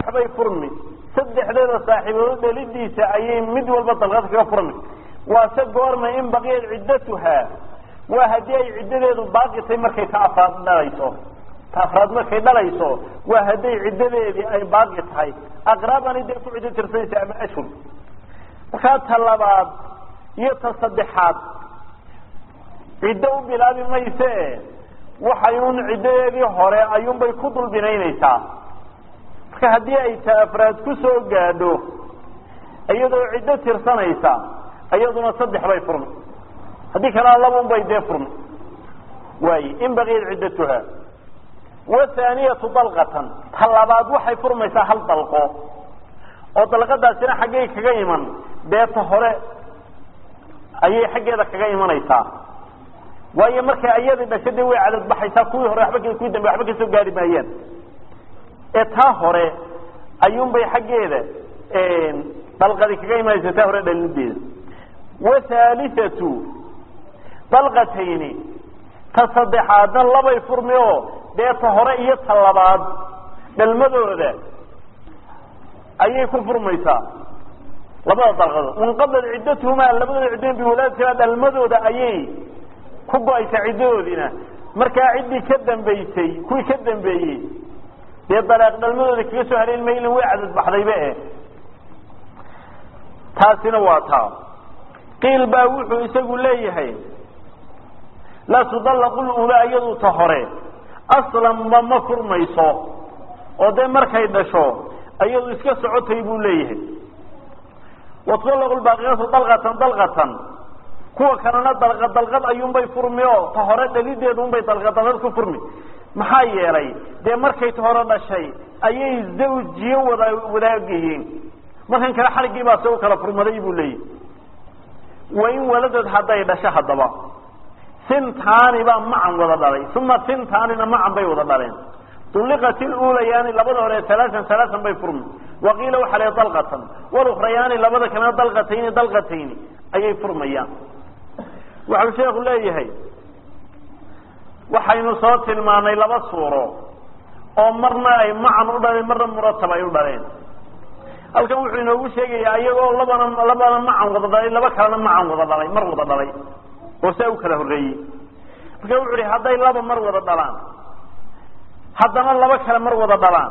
bay furmi saddexdeeda saaxiibood dhalidiisa ayay mid walba dalqad kaga furmi waase goorma in baqiyad ciddatuhaa waa haddii ay ciddadeedu baaqi tahay markay ta afraad dhalayso ta afraad markay dhalayso waa hadday ciddadeedii ay baaqi tahay aqraabani dee ku ciddo tirsanaysa ama ashhur markaa ta labaad iyo ta saddexaad ciddo u bilaabi mayse waxay un ciddadeedii hore ayuunbay ku dul binaynaysaa marka haddii ay ta afraad ku soo gaadho iyadoo ciddo tirsanaysa iyaduna saddex bay furmi haddii kalena labun bay dee furmi waaye in baqiyat ciddatuha wathaaniyatu dalqatan ta labaad waxay furmaysaa hal dalqo oo dalqadaasina xaggay kaga iman dee ta hore ayay xaggeeda kaga imanaysaa waayo markay ayadii dhasho dee way cadad baxaysaa kuwii hore waba kuwii dambe waxba kasoo gaari maayaan ee taa hore ayuunbay xaggeeda dalqadi kaga imanaysa taa hore dhalideeda wathaalithatu dalqatayni ta saddexaadna labay furmi oo dee ta hore iyo ta labaad dhalmadooda ayay ku furmaysaa labada dalqadood inqadad ciddatuhumaa labadooda ciddoon biwalaadatimaa dhalmadooda ayay ku go-aysaa ciddadoodiina markaa ciddii ka dambaysay kuwii ka dambeeyey dee dalaaq dhalmadooda kaga soo haleyn maylin way cadad baxdayba eh taasina waa taa qiil baa wuxuu isagu leeyahay laa tudallaqu lulaa iyadu ta hore aslanba ma furmayso oo dee markay dhasho iyadu iska socotay buu leeyahay watudallaqu lbaaqiyatu dalqatan dalqatan kuwa kalena dalqad dalqad ayuunbay furmi oo ta hore dhalideedu unbay dalqad dalqad ku furmi maxaa yeelay dee markay ta hore dhashay ayay zawjiyo wada wadaagayiin markan kale xariggii baa se u kala furmaday buu leeyahy wain waladad hadday dhasho haddaba sintaani baa macan wada dhalay uma sintaanina macan bay wada dhaleen ulliqat ilulayaani labada hore alaaan alaaan bay furmi waqiila waxaa le dalqatan walukhrayaani labada kalena dalqatayni dalqatayni ayay furmayaan waxau sheekhu leeyahay waxaynu soo tilmaanay laba suuro oo marna ay macan u dhaleen marna muratab ay u dhaleen halkan wuxuu inoogu sheegayaa iyagoo labana labana macan wada dhalay laba kalena macan wada dhalay mar wada dhalay oo saa u kala horreeyey marka wuxu uhi hadday laba mar wada dhalaan haddana laba kale mar wada dhalaan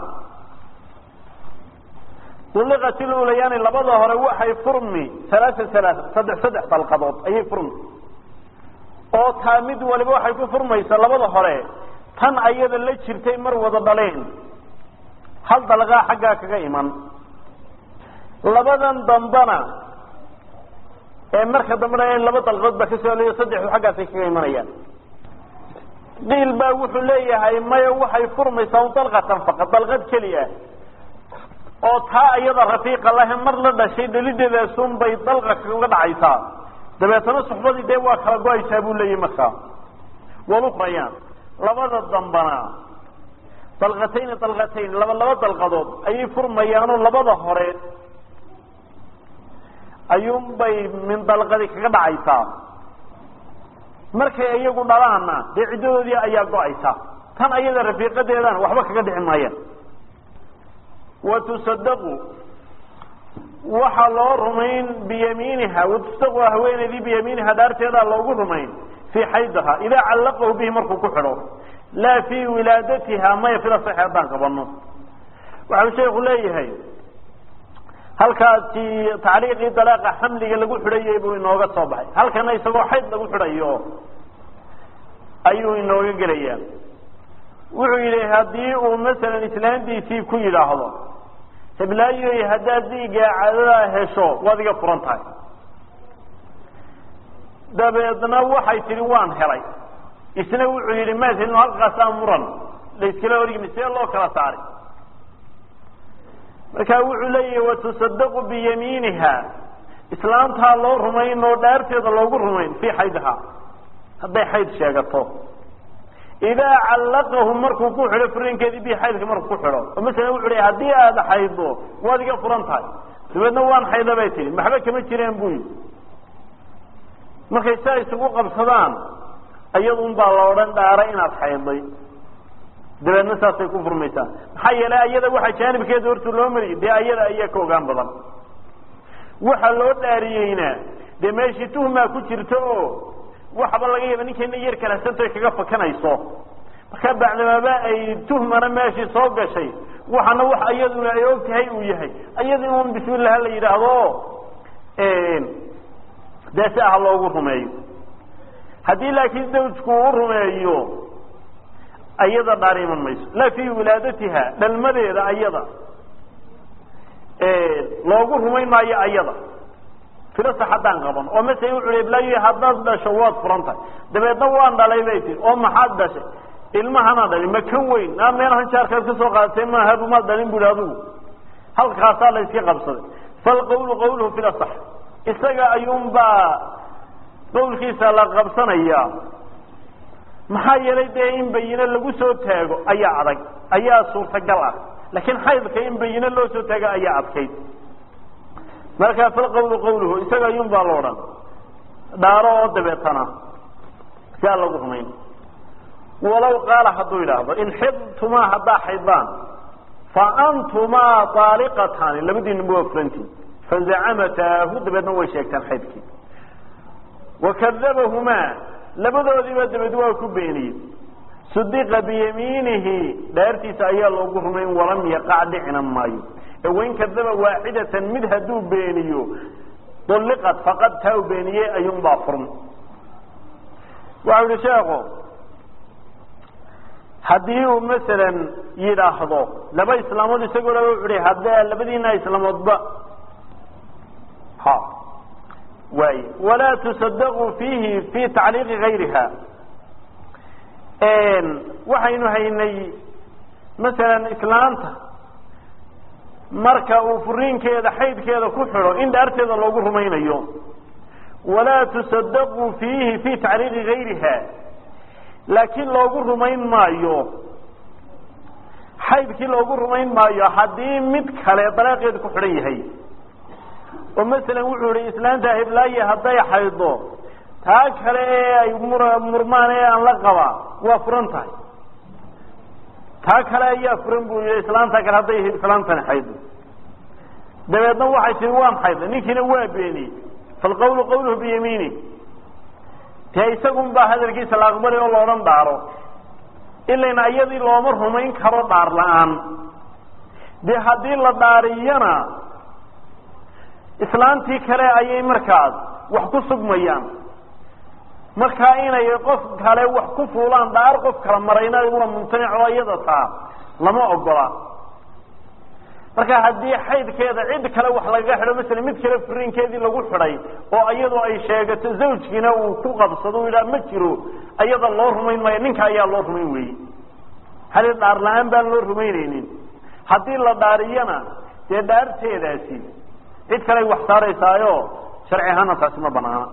ulliqat ilulayaani labada hore waxay furmi alaaa alaaa saddex saddex dalqadood ayay furmi oo taa mid waliba waxay ku furmaysaa labada hore tan ayada la jirtay mar wada dhaleen hal dalqaa xaggaa kaga iman labadan dambana ee marka dambena laba dalqadood baa kasoo helayo saddexdu xaggaasay kaga imanayaan qiil baa wuxuu leeyahay maya waxay furmaysaa un dalqatan faqad dalqad keliya oo taa iyada rafiiqa lahe mar la dhashay dhalideedaasun bay dalqa kaga dhacaysaa dabeetana suxbadii dee waa kala go-aysaa buu leeyahy markaa walukrayaan labada dambana dalqatayni dalqatayn laba laba dalqadood ayay furmayaanoo labada hore ayuunbay min dalqadi kaga dhacaysaa markay iyagu dhalaanna dee ciddadoodii ayaa go-aysa tan ayada rafiiqadeedana waxba kaga dhici maayaan wa tusadaqu waxaa loo rumayn biyamiiniha watusdaqu haweeneydii biyamiiniha dhaarteedaa loogu rumayn fii xaydaha idaa callaqahu bihi markuu ku xidho laa fii wilaadatiha maya fila saxi haddaan qabano waxau sheeku leeyahay halkaasi tacliiqii dalaaqa xamliga lagu xidhayay buu inooga soo baxay halkana isagoo xayd lagu xidhayo ayuu inooga gelayaa wuxuu yidhi haddii uu masalan islaantiisii ku yidhaahdo heblaayoy haddaad diigaa caadadaa hesho waad iga furan tahay dabeedna waxay tidhi waan helay isna wuxuu yidhi maad helin halkaasaa muran layskala horgimi see loo kala saaray markaa wuxuu leeyahi watusadaqu biyamiiniha islaamtaa loo rumayn oo dhaarteeda loogu rumayn fii xaydha hadday xayd sheegato idaa callaqahu markuu ku xidho furinkeedii bi xaydka markuu ku xidho oo masalan wuxu hi haddii aada xayddo waad iga furan tahay dabeedna waan xayda bay tihi maxba kama jireen buu yidhi markay saa isugu qabsadaan iyadun baa la odhan dhaaray inaad xaydday dabeedna saasay ku furmaysaa maxaa yeelay ayada waxa jaanibkeeda horta loo mariyay dee ayada ayaa ka ogaan badan waxa loo dhaariyeyna dee meeshii tuhmaa ku jirta oo waxaba laga yaaba ninkayna yar kalasantoy kaga fakanayso marka bacdamaaba ay tuhmana meeshii soo gashay waxana wax iyaduna ay og tahay uu yahay iyada un bismillaha la yidhaahdo dee si ah loogu rumeeyo haddii laakiin zawjku u rumeeyo ayada dhaar iman mayso laa fii wilaadatiha dhalmadeeda ayada loogu rumayn maayo ayada filasa haddaan qaban oo masala wuxu hi blaayo haddaad dhasho waad furan tahay dabeedna waan dhalay bay tii oo maxaad dhashay ilmahanaa dhalin ma kan weyn naa meelahan jaarkaad ka soo qaadatay maaha maad dhalin bu hi adigu halkaasaa la iska qabsaday falqawlu qawluhu filasax isaga ayuunbaa qawlkiisa la qabsanayaa maxaa yeelay dee in bayine lagu soo taago ayaa adag ayaa suurtagal ah laakiin xaydka in bayine loo soo taago ayaa adkayd markaa falqawlu qawluhu isaga ayuun baa lo odhan dhaaro oo dabeetana si aan lagu rumayn walow qaala hadduu yidhaahdo in xidtumaa haddaa xaydaan fa antumaa aaliqatani labadiinaba waa furantiin fazacamatahu dabeedna way sheegteen xaydkii wakadabahumaa labadoodiiba dabeed waa ku beeniyey sudiqa biyamiinihi dhaartiisa ayaa loogu rumayn walam yaqac dhicina maayo ee wain kadaba waaxidatan mid hadduu beeniyo ulliqat faqad taa u beeniyey ayuunbaa furm waxau yihi sheeko haddii uu masalan yidhaahdo laba islaamood isagoo la wuxu hi haddee labadiina islaamoodba ha waay walaa tusadaqu fiihi fi tacliiqi gayriha waxaynu haynay masalan islaanta marka uu furiinkeeda xaydkeeda ku xidho in dhaarteeda loogu rumaynayo walaa tusadaqu fiihi fi tacliiqi gayriha laakiin loogu rumayn maayo xaydkii loogu rumayn maayo haddii mid kale dalaaqeedu ku xidhan yahay oo masalan wuxuu yihi islaanta hiblaaye hadday xaydo taa kale ee ay murmaan ee aan la qabaa waa furan tahay taa kale ayaa furan buu yihi islaanta kale hadday islaantani xaydo dabeedna waxay tii waan xayday ninkiina waa beeniyey falqawlu qawluhu biyamiini dee isagun baa hadalkiisa la aqbali oo loodhan dhaaro ilayna iyadii looma rumayn karo dhaar la-aan dee haddii la dhaariyana islaantii kale ayay markaas wax ku sugmayaan markaa inay qof kale wax ku fuulaan dhaar qof kala marayna una mumtanic oo iyada taa lama ogola marka haddii xaydkeeda cid kale wax lagaga xidho masala mid kale furiinkeedii lagu xidhay oo iyadoo ay sheegato zawjkiina uu ku qabsado u yidhaha ma jiro iyada loo rumayn maayo ninka ayaa loo rumayn weye hali dhaar la-aan baan loo rumaynaynin haddii la dhaariyana dee dhaarteedaasi cid kale ay wax saaraysaayo sharci ahaana taasi ma banaana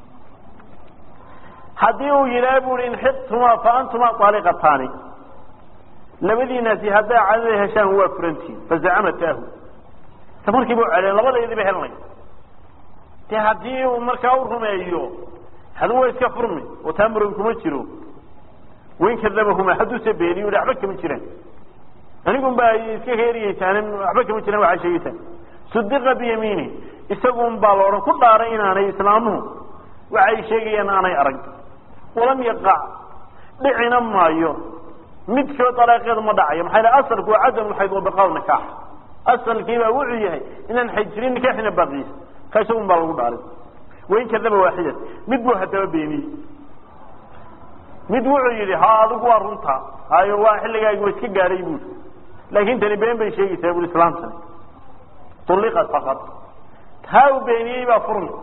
haddii uu yidhaha bu i inxidtumaa fa antumaa aaliqataani labadiinaasi hadday cadada heshaan waa furantiin fazacamatahu ta markiiba celeen labadaydiiba helanay de haddii uu markaa u rumeeyo hadu waa iska furmi oo taa muran kuma jiro wain kadabahuma hadduuse beeniyo i waxba kama jiraan anigun baa iska heeriyeysaane waxba kama jiraan waxaa sheegeysaan sudiqa biyamiini isagun baa la odhan ku dhaaray inaanay islaamuhu waxay sheegayaan aanay arag walam yaqac dhicina maayo midkoo dalaaqeedu ma dhacayo maxaa yidhaha asalku waa cadam lxayd wa baqaa nikaax asalkiibaa wuxuu yahay inaan xajirin nikaaxina baaqiisa ka isagun baa lagu dhaaray wain kadaba waaxidat mid buu haddaba beeniyey mid wuxuu yidhi ha adigu waa runta hayo waa xilligaagi wa iska gaadhay buuri laakin tani been bay sheegaysaa bui islaamtani ulliqat faqad taa uu beeniyey baa furmi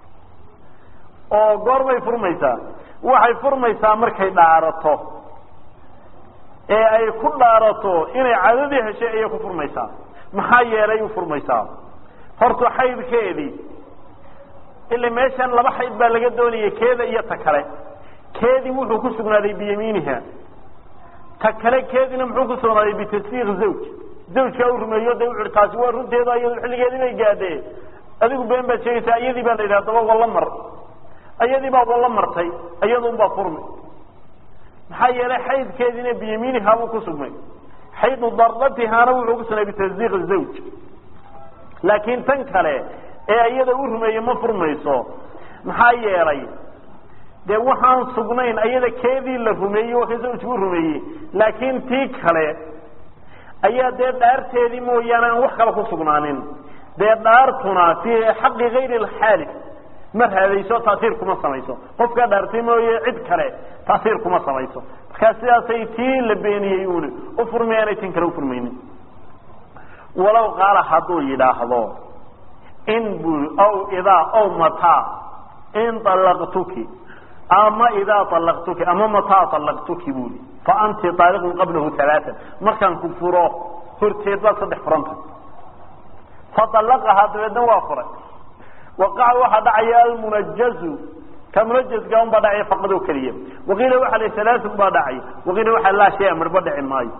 oo goorbay furmaysaa waxay furmaysaa markay dhaarato ee ay ku dhaarato inay cadadii heshay ayay ku furmaysaa maxaa yeelay u furmaysaa horta xaydkeedii ila meeshan laba xayd baa laga doonaya keeda iyo ta kale keedii wuxuu ku sugnaaday biyamiiniha ta kale keediina muxuu ku sugnaaday bitasdiiq zawj zawjkaa u rumeeyo de wuxu taasi waa runteeda iyado xilligeedii bay gaadhe adigu been baad sheegaysaa iyadii baa la yidhaha daba walla mar iyadii baa walla martay iyadun baa furmi maxaa yeelay xaydkeediina biyamiinihaa buu ku sugnay xaydu dardatihaana wuxuu ku sugnay bitasdiiq zawj laakiin tan kale ee iyada u rumeeye ma furmayso maxaa yeelay dee waxaan sugnayn ayada keedii la rumeeyey waa ka zawjku u rumeeyey laakiin tii kale ayaa dee dhaarteedii mooyaane aan wax kale ku sugnaanin dee dhaartuna fii xaqi gayri lxaali ma raadayso taasiir kuma samayso qofkaa dhaartay mooye cid kale taasiir kuma samayso markaa sidaasay tii la beeniyey uuni u furmayaanay tin kale ufurmaynin walow qaala hadduu yidhaahdo in bu aw idaa aw mataa in alaqtuki ama idaa alaqtuki ama mataa alaqtuki buli fa anti aaliqun qablahu alaaan markaan ku furo horteed baad saddex furanta faallaqahaa dabeedna waa furay waqaca waxaa dhacaya almunajazu ka munajazka un baa dhacaya faqad oo keliya waqiila waxa la salaasun baa dhacay waqiila waxaa laa shaya marba dhici maayo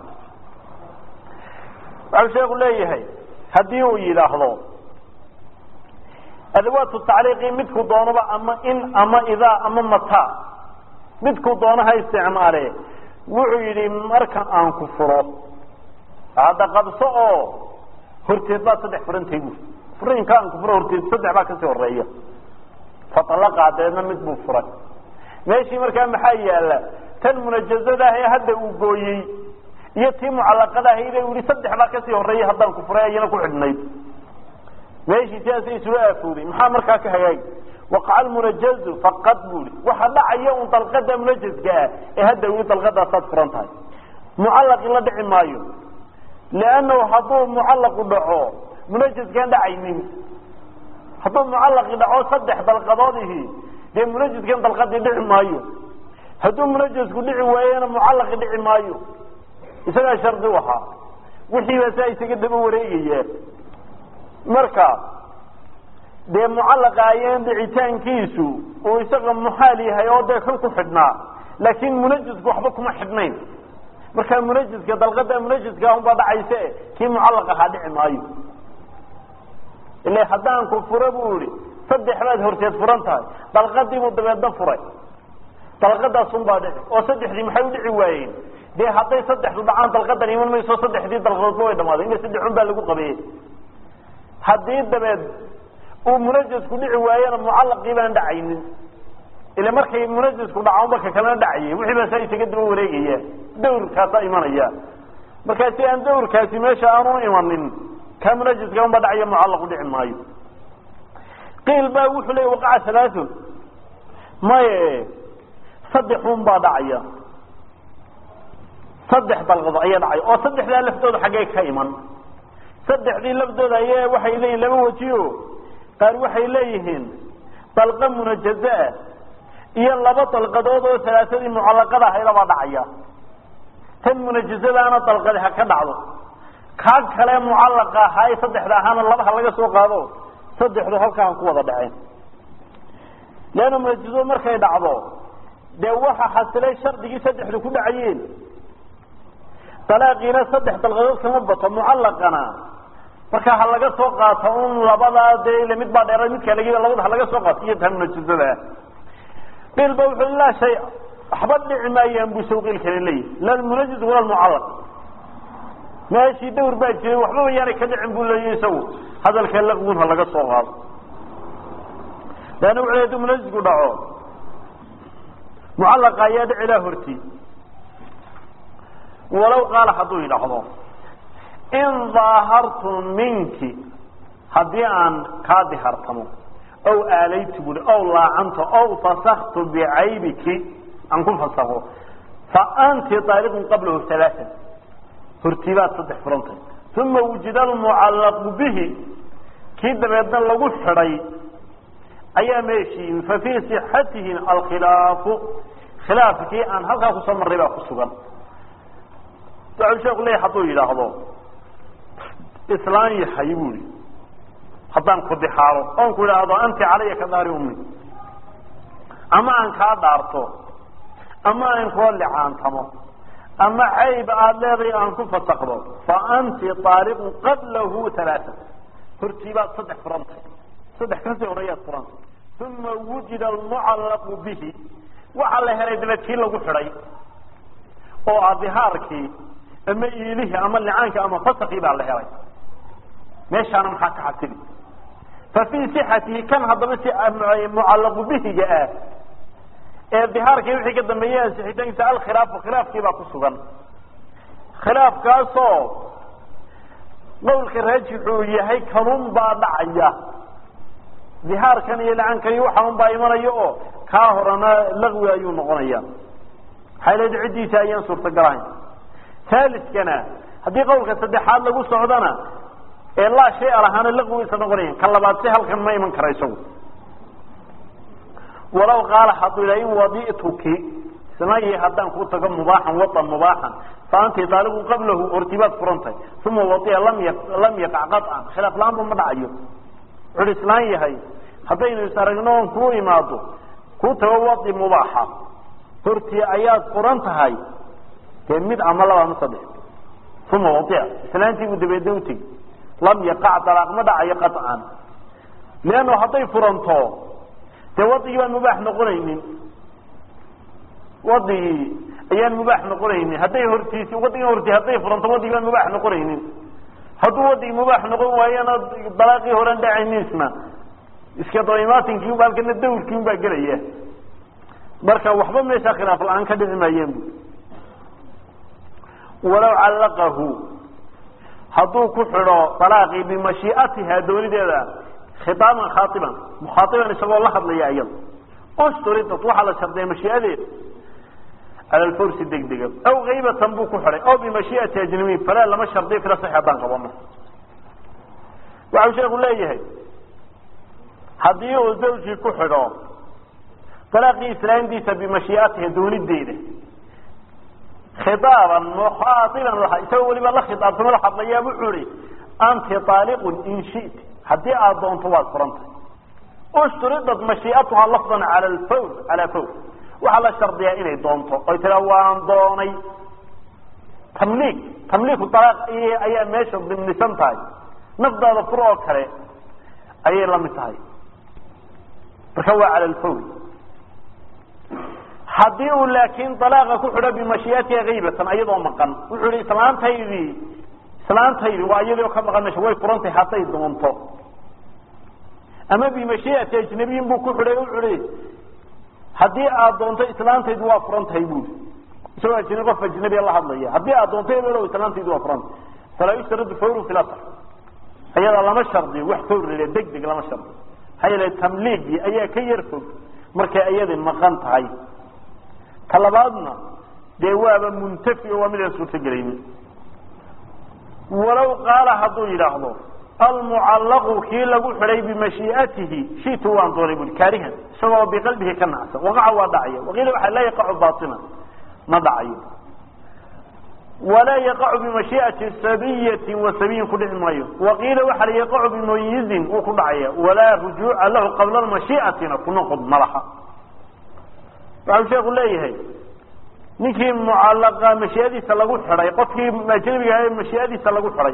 waxau sheeku leeyahay haddii uu yidhaahdo adawaatu tacliiqi midku doonaba ama in ama idaa ama mataa midku doono ha isticmaale wuxuu yidhi marka aan ku furo hadda qabso oo horteed baa saddex furantay bu furiinka aan ku furo horteed saddex baa kasii horeeya fatalaqaa dabeedna mid buu furay meeshii markaa maxaa yaala tan munajazada ah ee hadda uu gooyey iyo tii mucalaqada ahayde uu yihi saddex baa kasii horeeya haddaan ku furay ayana ku xidhnayd meeshii sidaasay isula aafooday maxaa markaa ka hagaagi waqaca almunajazu faqad buli waxa dhacaya un dalqada munajazka ah ee hadda wili dalqadaasaad furan tahay mucallaqi la dhici maayo liannahu hadduu mucallaqu dhaco munajaskaan dhacaynin hadduu mucallaqi dhaco saddex dalqadoodihi dee munajaskan dalqadii dhici maayo hadduu munajasku dhici waayena mucallaqi dhici maayo isagaa shardi u ahaa wixiibaa saa isaga daba wareegaya marka dee mucallaqa ayaan dhicitaankiisu uu isaga muxaal yahay oo dee kal ku xidhnaa laakiin munajasku waxba kuma xidhnayn markaa munajiska dalqada munajiska unbaa dhacayse kii mucallaq ahaa dhici maayo ila haddaan ku furo buu ihi saddex baad horteed furan tahay dalqadiibuu dabeedna furay dalqadaasunbaa dhici oo saddexdii maxay u dhici waayeen dee hadday saddexdu dhacaan dalqadan iman mayso saddexdii dalqadoodba way dhamaaday ina saddexun baa lagu qabeeyey haddii dabeed uu munajasku dhici waayena mucallaqii baan dhacaynin ila markay munajasku dhaca marka kalena dhacayay wixii baa saa isaga daba wareegaya dawrkaasaa imanaya markaa si aan dawrkaasi meesha aanu imanin kaa munajaska unbaa dhacaya mucallaqu dhici maayo qiil baa wuxuu leya waqaca halaathun maye saddexun baa dhacaya saddex dalqado ayaa dhacaya oo saddexdaa laftooda xaggee ka iman saddexdii laftooda aye waxay leeyihin laba wajiyo qaar waxay leeyihiin dalqa munajazaah iyo laba dalqadood oo salaasadii mucallaqada ahaydabaa dhacaya tan munajazadaana dalqadi ha ka dhacdo kaa kale mucallaqa ahaa ee saddexda ahaana laba ha laga soo qaado saddexdu halkaa ha ku wada dhaceen leanna munajazadu markay dhacdo dee waxa xasilay shardigii saddexdu ku dhacayeen dalaaqiina saddex dalqadood kama bato mucallaqana marka ha laga soo qaato un labadaa dee ila mid baa dheera midkaa laga labada ha laga soo qaato iyo tan munajazada qiil ba wuxuu laa shay waxba dhici maayaan buu sawqiil kale leeyahy la lmunajaz wala lmucallaq meeshii dawr baa jiray waxba mayaanay ka dhicin buu leeyahy isagu hadalka laqwun ha laga soo qaado leanna wuxu le haduu munajazku dhaco mucallaqa ayaa dhici laa horti walow qaala hadduu yidhaahdo in daahartu minki haddii aan kaa dihartamo aw aalaytu bui aw laacanto aw fasaktu bicaybiki aan ku fasako fa anti aaliqun qablahu alaaan hortiibaad saddex furantay uma wujida almucallaqu bihi kii dabeedna lagu xidhay ayaa meeshii yimi fa fii sixatihi alkhilaafu khilaafkii aan halkaa kusoo marray baa ku sugan waxau sheeku leeya hadduu yidhaahdo islaan yahay buui haddaan ku dixaaro oon ku idhaahdo anti calaya ka daari ummi ama aan kaa dhaarto ama aan kula licaantamo ama cayb aada leeday aan ku fasakdo fa anti aaliqun qablahu alaaa hortiibaad saddex furantay saddex kasii horeeyaad furantay uma wujida almucallaqu bihi waxaa la helay dabeed kii lagu xidhay oo ah dihaarkii ama iilihii ama licaankii ama fasakii baa la helay meeshaana maxaa ka xasili fa fii sixatihi kan haddaba si mucallaqu bihiga ah ee dihaarkii wixii ka dambeeyey ansixitaankiisa alkhilaafu khilaafkii baa ku sugan khilaafkaasoo qawlka raajixuu yahay kanun baa dhacaya dihaarkan iyo lacankan iyo waxaan baa imanaya oo kaa horena laqwi ayuu noqonaya maxay leed ciddiisa ayaan suurtagalahayn haaliskana haddii qawlka saddexaad lagu socdona ee laa shay a lahaana laqwi isa noqonaya ka labaad si halkan ma iman kara isagu walaw qaala hadduu yidhaha in wadi'tuki samayi haddaan kuu tago mubaaxan watan mubaaxan fa anti daaliqun qablahu hortibaad furantahay uma wadia lam ya lam yaqac qaطcan khilaaf la-aanba ma dhacayo wuxuuhi islaan yahay haddaynu is aragno oon kuu imaado kuu tago wadi mubaaxa hortii ayaad furan tahay dee mid ama laba ama saddex uma wadia islaantii buu dabeedna utegi lam yaqac dalaaq ma dhacayo qaطcan leanno hadday furanto dee wadigii baan mubaax noqonaynin wadigii ayaan mubaax noqonaynin hadday hortiisi wadigii horti hadday furanto wadigii baan mubaax noqonaynin hadduu wadigii mubaax noqon waayana dalaaqii horan dhacayniisna iska dabaimaatinki ba halkana dawrkii un baa gelaya marka waxba meesha khilaaf la-aan ka dhici maayeen bu walaw callaqahu hadduu ku xidho dalaaqii bimashiiatiha doonideeda khitaaban khaaiban mukhaaiban isagoo la hadlaya iyada usturidat waxaa la shardiya mashiiadeeda cala lfawsi degdega aw kaybatan buu ku xidhay aw bimashiiati ajnabiyin falaa lama shardiyo fila sax haddaan qabano waxau sheeku leeyahay haddii uu zawjii ku xidho dalaaqii islaamdiisa bimashiiatiha doonideeda khitaaban mukhaaiban isagoo weliba la khitaabtamo la hadlayaa wuxuu ihi anti aaliqun in shiti haddii aada doonto waad furantay ushturidad mashiiatuha lafdan cala alfawr calaa fawr waxaa la shardiyaa inay doonto oy tiraa waan doonay tamliik tamliiku dalaaq ayaa meesha dimnisan tahay nafdaada fur oo kale ayay la mid tahay marka waa cala alfawr haddii uu laakiin dalaaqa ku xidho bimashiiatiha kaybatan ayadoo maqan wuxuu ihi islaantaydii islaantaydi waa iyadoo ka maqan meesha way furantahay hadday doonto ama bimashiiati ajnabiyin buu ku xidhay wuxuu ihi haddii aada doonto islaantaydu waa furan tahay buuri isagoo ajnabi qof ajnabiya la hadlaya haddii aada doonto ebelow islaantaydu waa furan tahay falaa yushtaradu fawru fi lasr ayada lama shardiyo wax fawr la deg deg lama shardiyo maxaa yeele tamliigii ayaa ka yar fog markay ayadi maqan tahay ka labaadna dee waaba muntafi oo waa midaan suurtogelaynin walaw qaala hadduu yidhaahdo almucallaqu kii lagu xidhay bimashiiatihi shitu waan doonay bui kaarihan isagoo biqalbihi ka nacsan waqaca waa dhacaya waqiila waxaa laa yaqacu baaina ma dhacayo walaa yaqacu bimashiiati sabiyati wa sabiyin ku dhici maayo waqiila waxaa la yaqacu bimayizin wuu ku dhacaya walaa rujuuca lahu qabla mashiiatina ku noqod malaha waxau sheeku leeyahay ninkii mucallaqa mashiiadiisa lagu xidhay qofkii ajnabiga ahaa mashiiadiisa lagu xidhay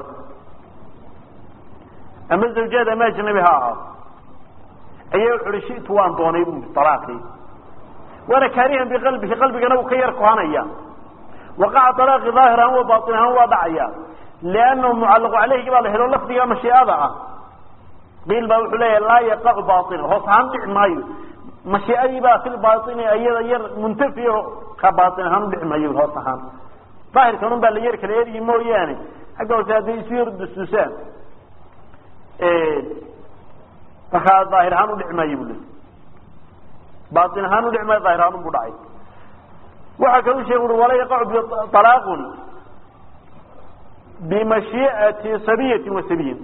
ama zawjaad ama ajnabi ha ahaado ayaa wuxu uhi shitu waan doonay bui alaaqii waana kaarihan biqalbihi qalbigana uu ka yar kohanaya waqaca alaaqi daahir ahaan wa baain ahaan waa dhacaya liannahu mucallaqu caleyhigi baa la helo lafdiga mashiiada ah qiil baa wuxuu leeyahay laa yaqacu bainan hoos ahaan dhici maayo mashiiadii baa fi baini iyada yar muntafi ka baain ahaan udhici maayo hoos ahaan daahirkanun baa la yar kala eryi mooyaane xagga hoose hadday isu yar dusdusaan markaa daahir ahaan udhici maayo bu le baain ahaan udhici maayo daahir ahaan bu dhacay waxaa kalu sheeg ui walaa yaqacu alaaqun bimashiiati sabiyati wa sabiyin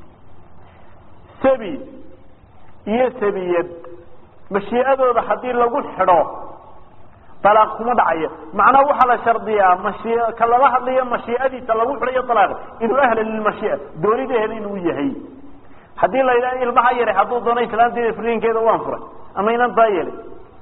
sabi iyo sabiyad mashiiadooda haddii lagu xidho alaaq kuma dhacaya macnaha waxaa la shardiyaa mashi ka lala hadlayo mashiiadiisa lagu xidhayo alaaq inuu ahla lilmashiia doonida hel inuu yahay haddii la yidhaha ilmaha yaray hadduu doono islaanteeda furiinkeeda waan furay ama inan taa yeelay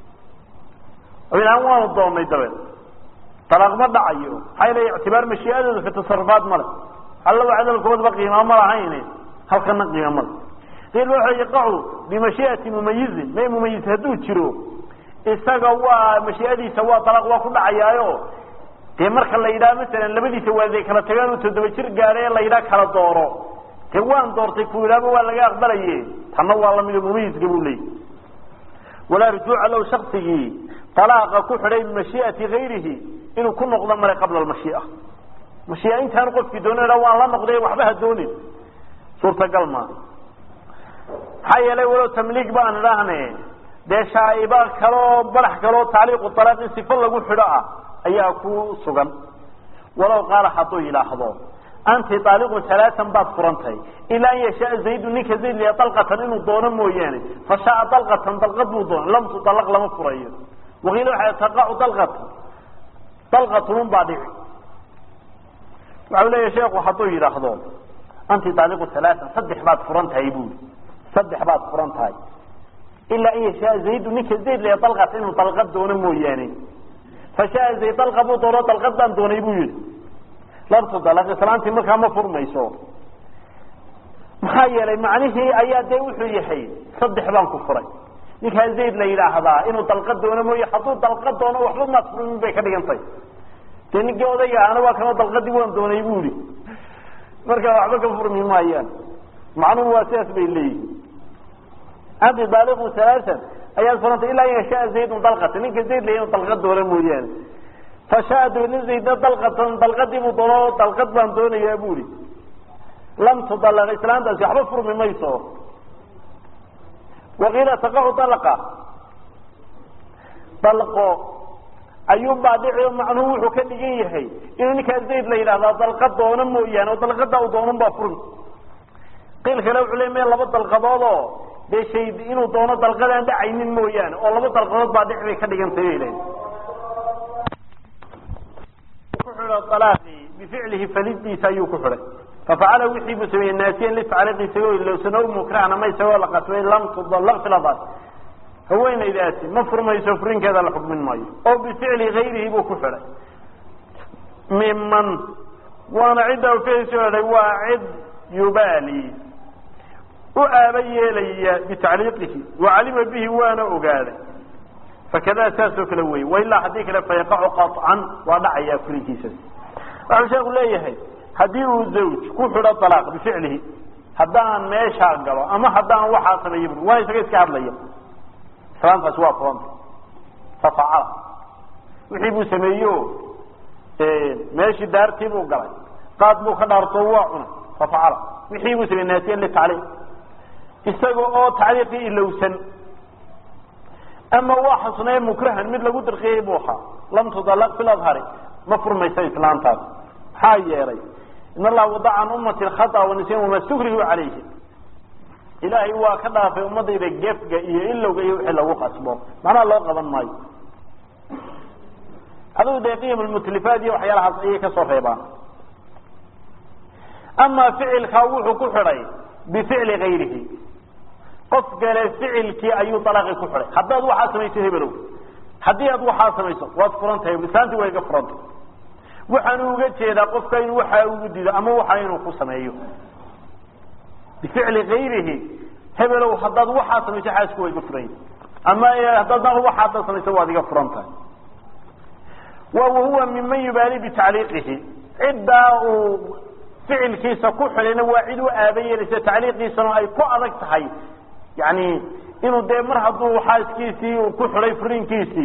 ilaan waanu doonay dabeed alaaq ma dhacayo maxaa yl ictibaar mashiiadooda fi tasarufaat male alla cadalkoodba qiima ma lahayn halkana qiima male qiil waxa yaqacu bimashiiati mumayizin may mumayiz hadduu jiro isaga waa mashiiadiisa waa alaaq waa ku dhacayaayo dee marka la yidhaha masalan labadiisa waalid ay kala tagaan uu toddoba jir gaadhay ee la yidhaha kala dooro dee waan doortay ku yidhaaba waa laga aqbalaye tanna waa lamida mumayiska buu leeyay walaa rujuuca low shaksigii talaaqa ku xidhay bimashii'ati gayrihi inuu ku noqdo male qabla almashii'a mashii'a intaanu qofkii doonin ha waan la noqday waxba ha doonin suurtagal maa maxaa yeelay walow tamliig baan idhaahne dee shaaiba kaloo badax kaloo tacliiqu talaaq in sifo lagu xidho ah ayaa ku sugan walow qaala hadduu yidhaahdo anti aaliqun alaaan baad furantahay ilaa an yashaa zaydu ninka zayd liya dalqatan inuu doono mooyaane fa shaaa dalqatan dalqad buu doona lam tudalaq lama furayo waqiila waxaa taqacu dalqatan dalqatunun baa dhici waxau leeya sheekhu hadduu yidhaahdo anti aaliqu alaaan saddex baad furan tahay buuli saddex baad furan tahay ilaa an yashaa zaydu ninka zayd liya dalqatan inuu dalqad doono mooyaane fa shaa zayd dalqa buu doono dalqad baan doonay buu yihi labtu dalaq islaantii markaa ma furmayso maxaa yeelay macnihii ayaa dee wuxuu yahay saddex baan ku furay ninkaa zayd la yidhaahdaa inuu dalqad doono mooye hadduu dalqad doono waxba maad furmin bay ka dhigantay dee ninkii odayga ahna waa kanoo dalqadii waan doonay bu ihi markaa waxba ka furmi maayaan macnuhu waa sidaas bay leeyihin anti daaliqu alaaan ayaad furantay ilaa an yashaa zaydun dalqata ninka zayd la inuu dalqad doono mooyaane fashaa dabadna zaydna dalqatan dalqadii buu doono dalqad baan doonayaa buuri lam tudalaq islaantaasi waxba furmi mayso waqiila taqacu dalaqa dalqo ayuunbaa dhici macnuhu wuxuu ka dhigan yahay inuu ninkaa zayd la yidhahdaa dalqad doono mooyaane oo dalqada u doonun baa furmi qiil kale wuxuu le me laba dalqadood oo dee shay inuu doono dalqadaan dhacaynin mooyaane oo laba dalqadood baa dhici bay ka dhigantay bay lehay bificlihi falidiisa ayuu ku xidhay fafacala wixii buu sameeyey naasiyan litacliiqi isagoo ilowsano mukrahna ma isagoo la qasbay lam tudallaq filadaas haweenaydaasi ma furmayso furinkeeda la xukmin maayo oo bificli gayrihi buu ku xidhay miman waana cidda ficilsi odhay waa cid yubaali u aaba yeelaya bitacliiqihi wacalima bihi waana ogaaday fakada saasoo kale wey wailaa haddii kale fayaqacu qaطcan waa dhacayaa furinkiisas waxau sheeku leeyahay haddii uu zawj ku xidho alaaq bificlihi haddaan meeshaa galo ama haddaan waxaa sameeya bu waa isaga iska hadlaya islaantaasi waa furanta fafacala wixii buu sameeyo meeshii daartii buu galay qaad buu ka dhaarto waa cunay fafacala wixii buu sameeyey naasiyan litacliiq isaga oo tacliiqii ilowsan ama waa xasnee mukrahan mid lagu dirqiyey buu ahaa lam tudalaq fi adhari ma furmaysa islaantaas maxaa yeelay in allaha wadaca can ummati khata wanisyan wamaa stukrihu calayhi ilaahay waa ka dhaafay ummadayda gefga iyo ilowga iyo wixii lagu qasbo macnaha loo qaban maayo adigu dee qiyam lmutlifaat iyo waxyaalahaas ayay kasoo reebaan ama ficilkaa wuxuu ku xidhay bificli gayrihi qof kale ficilkii ayuu alaaqi ku xidhay haddaad waxaa samayso hebelow haddii aad waxaa samayso waad furan tahay lisaantii waa iga furantay waxaanu uga jeedaa qofka inuu waxaa ugu dido ama waxa inuu ku sameeyo bificli gayrihi hebelow haddaad waxaa samayso xaasku waa iga furan yahi ama haddaad waxaa haddaad samayso waad iga furan tahay wa wahuwa miman yubaali bitacliiqihi ciddaa uu ficilkiisa ku xidhayna waa cid u aaba yeelaysa tacliiqiisana ay ku adag tahay yani inuu dee mar hadduu xaaskiisii uu ku xidhay furinkiisii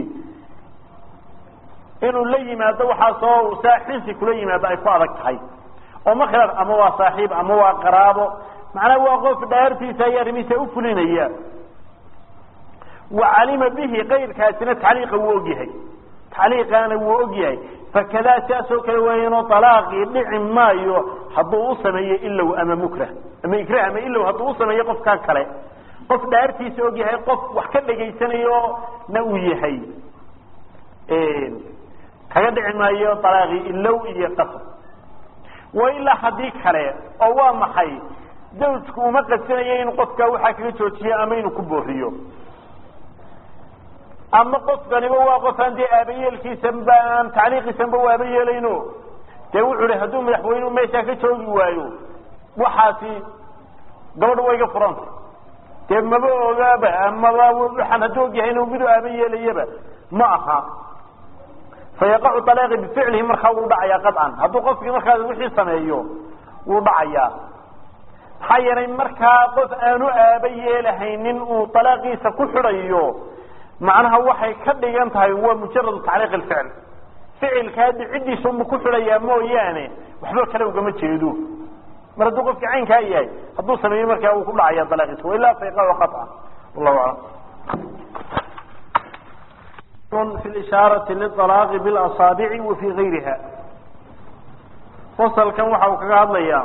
inuu la yimaado waxaasoo saaxinsi kula yimaado ay ku adag tahay oo ma khilaaf ama waa saaxiib ama waa qaraabo macnaha waa qof dhaartiisa iyo arrimihiisa u fulinaya wa calima bihi kayrkaasina tacliiqa wuu ogyahay tacliiqaana wuu ogyahay fakadaa siaasoo kale weeyano alaaqii dhici maayo hadduu u sameeyo ilow ama mukrah ama ikrah ama ilow hadduu u sameeyo qofkaa kale qof dhaartiisa og yahay qof wax ka dhegaysanayo na uu yahay kaga dhici maayo alaaqii ilow iyo qasab wa ilaa haddii kale oo waa maxay zawjku uma qasanayo inuu qofkaa waxaa kaga joojiyo ama inuu ku booriyo ama qofkaniba waa qof aan dee aabayeelkiisanba aan tacliiqiisanba u aaba yeelayno dee wuxuu hi hadduu madaxweynuhu meeshaa ka joogi waayo waxaasi gabadha waa iga furanta dee maba ogaaba amaba waxaan hadduu og yahay inuu midu aaba yeelayaba ma aha fayaqacu alaaqi bificlihi markaa wuu dhacayaa qaطcan hadduu qofkii markaas wixii sameeyo wuu dhacayaa maxaa yeelay markaa qof aanu aaba yeelahaynin uu alaaqiisa ku xidhayo macnaha waxay ka dhigan tahay waa mujaradu tacliiq اficl ficilka haddi ciddiisa unbu ku xidhayaa mooyaane waxba kale ugama jeedo mar hadduu qofkii caynkaa yahay hadduu sameeyo markaa wuu ku dhacaya alaaqiisa wailaa fayaqacu qaطcan wallahu aclam في الإشاaرة للطلاق بالأصاaبع وفي غayriha فصلkan waxa uu kaga hadlaya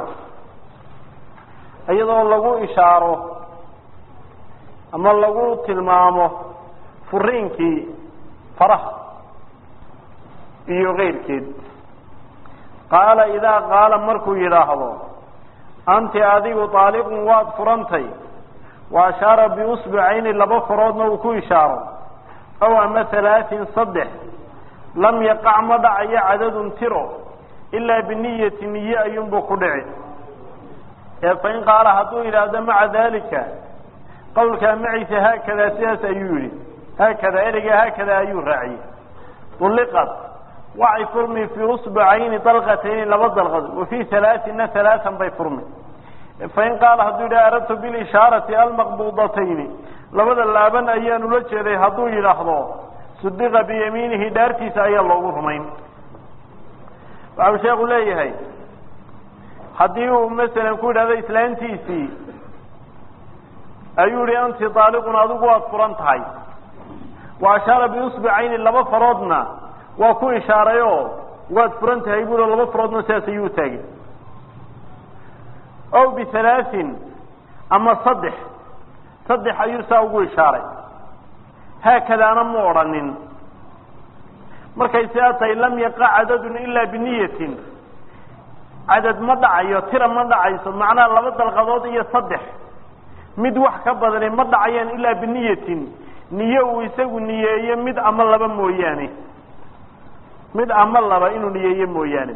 iyadoo lagu ishaaro ama lagu tilmaamo furiinkii faraha iyo غayrkeed qaala إidaa qaala markuu yidhaahdo anti adigu طaaliq waad furantay وأشhaaرa بأصبعayni laba faroodna uu ku ishaaro aw ama halaatin saddex lam yaqac ma dhacayo cadadun tiro ilaa biniyati niye ayuunbuu ku dhici ee fain qaala hadduu yidhaahdo maca dalika qawlkaa maciisa haakadaa sidaas ayuu yihi haakadaa ereyga haakadaa ayuu raaciyey ulliqad waxay furmi fii usbacayni dalqatayni laba dalqad wa fii halaatina halaatan bay furmi fain qaala hadduu yidhaha aradtu bilishaarati almaqbuudatayni labada laaban ayaan ula jeeday hadduu yidhaahdo sudiqa biyamiinihi dhaartiisa ayaa loogu rumayn waxau sheekhu leeyahay haddii uu masalan ku yidhahdo islaantiisii ayuu yihi anti daaliqun adigu waad furan tahay wa ashaara biusbicayni laba faroodna waa ku ishaaray oo waad furan tahay bui laba faroodna sidaas ayuu taagay ow bihalaatin ama saddex saddex ayuu saa ugu ishaaray haakadaana mu odhanin markay sidaa tahay lam yaqa cadadun ilaa biniyatin cadad ma dhacayo tira ma dhacayso macnaha laba dalqadood iyo saddex mid wax ka badani ma dhacayaan ilaa biniyatin niye uu isagu niyeeyo mid ama laba mooyaane mid ama laba inuu niyeeyo mooyaane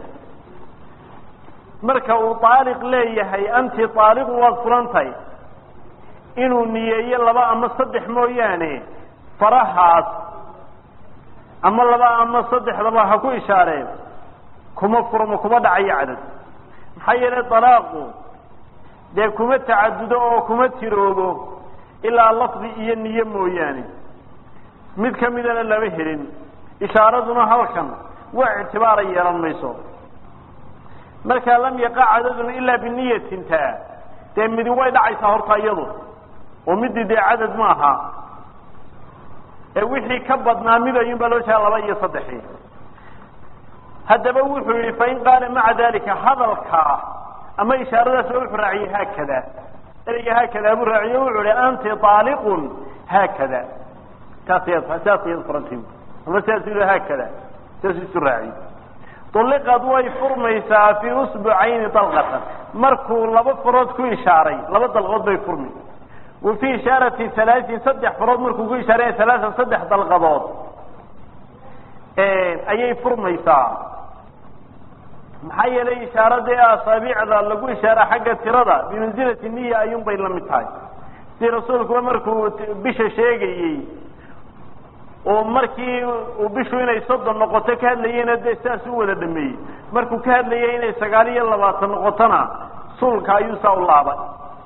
marka uu aaliq leeyahay anti aaliqun waad furantahay inuu niyeeyo laba ama saddex mooyaane farahaas ama laba ama saddexdaba ha ku ishaareen kuma furmo kuma dhacayo cadad maxaa yeelay dalaaqu dee kuma tacadudo oo kuma tiroobo ilaa lafdi iyo niye mooyaane mid ka midana lama helin ishaaraduna halkan wax ictibaara yeelan mayso markaa lam yaqa cadadun ilaa biniyatin taa dee midi way dhacaysaa horta iyadu oo midii dee cadad ma aha ee wixii ka badnaa mid ayuun baa loo jeeda laba iyo saddexii haddaba wuxuu yihi fain qaala maca dalika hadalkaa ama ishaaradaasba wuxuu raaciyey haakada ereyga haakada buu raaciye wuxuu ihi anti aaliqun haakada taas ya sidaas iyad furanti ama sidaas yii haakada sidaas isu raaciye uliqad way furmaysaa fii usbucayni dalqatan markuu laba farood ku ishaaray laba dalqood bay furmi wa fii ishaarati halaatin saddex farood markuu ku ishaaray halaatan saddex dalqadood ayay furmaysaa maxaa yeelay ishaaradii asaabiicda lagu ishaara xagga tirada bimansilati niya ayuun bay la mid tahay si rasuulkuba markuu bisha sheegayey oo markii uu bishu inay soddon noqoto ka hadlayeyna dee sidaas u wada dhameeyey markuu ka hadlayay inay sagaal iyo labaatan noqotona sulka ayuu saa u laabay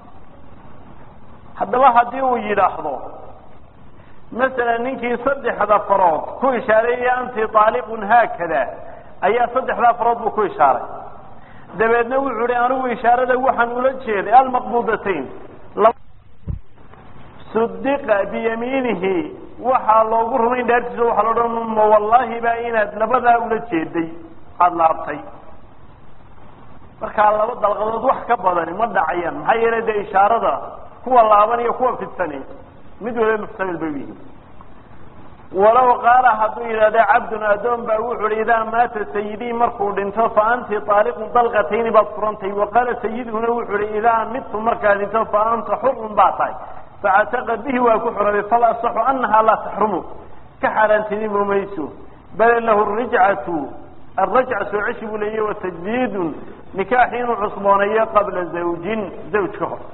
haddaba haddii uu yidhaahdo masalan ninkii saddexda farood ku ishaareeyay anti aaliqun haakada ayaa saddexdaa farood buu ku ishaaray dabeedna wuxuu hi anigu ishaarada waxaan ula jeeday almaqbudatayn sudiqa biyamiinihi waxaa loogu rumayn dhaartiisa waxaa lo odhan ma wallaahi baa inaad labadaa ula jeeday aada laabtay markaa laba dalqadood wax ka badani ma dhacayaan maxaa yeelay dee ishaarada kuwa laaban iyo kuwa fidsani mid waliba muxtamil bay u yihiin walow qaala hadduu yidhahda cabdun addoon baa wuxu uhi idaa maata sayidii markuu dhinto fa anti aaliqun dalqatayni baad furantay wa qaala sayidhuna wuxu uhi idaa midtu markaa dhinto fa anta xurun baa tahay facataqa bihi waa ku xorooday fal asaxu anahaa laa taxrumu ka xaaraantinimo mayso bal lahu rijcatu arajca soo ceshi buu leeyahy wa tajdiidun nikaaxi inuu cusbooneeyo qabla zawjin zawj ka hor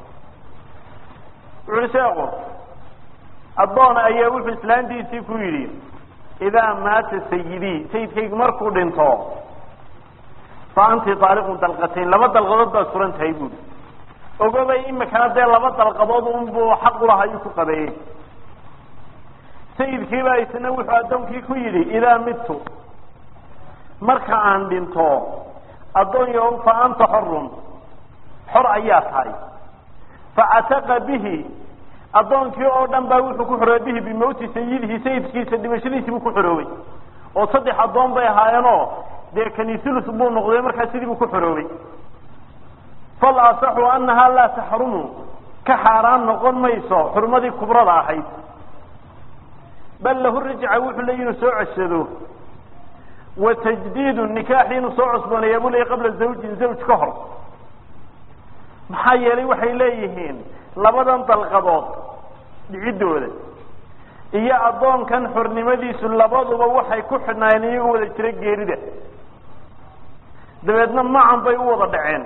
wuxu uhi sheeko addoon ayaa wuxuu islaantiisii ku yidhi idaa maata sayidii sayidkaygu markuu dhinto fa anti daaliqun dalqatayn laba dalqadood baad furan tahay buuri ogobay imikana dee laba dalqadood unbuu xaq ulaha ayuu ku qabeeyey sayidkiibaa isna wuxuu addoonkii ku yidhi idaa midtu marka aan dhinto addoonyo fa anta xorun xor ayaa tahay facataqa bihi addoonkii oo dhan baa wuxuu ku xoroobay bihi bimawti sayidihi sayidkiisa dhimashadiisii buu ku xoroobay oo saddex addoon bay ahaayeenoo dee kanisulus buu noqday markaa sidii buu ku xoroobay fal asaxu annahaa laa taxrumu ka xaaraan noqon mayso xurmadii kubrada ahayd bal lahu rajca wuxuu leeyi inuu soo ceshado wa tajdiidu nikaaxi inuu soo cusbooneeya buu leeyay qabla zawjin zawj ka hor maxaa yeelay waxay leeyihiin labadan dalqadood dhiciddooda iyo addoonkan xornimadiisu labaduba waxay ku xidhnaayeen iyagoo wada jira geerida dabeedna macan bay u wada dhaceen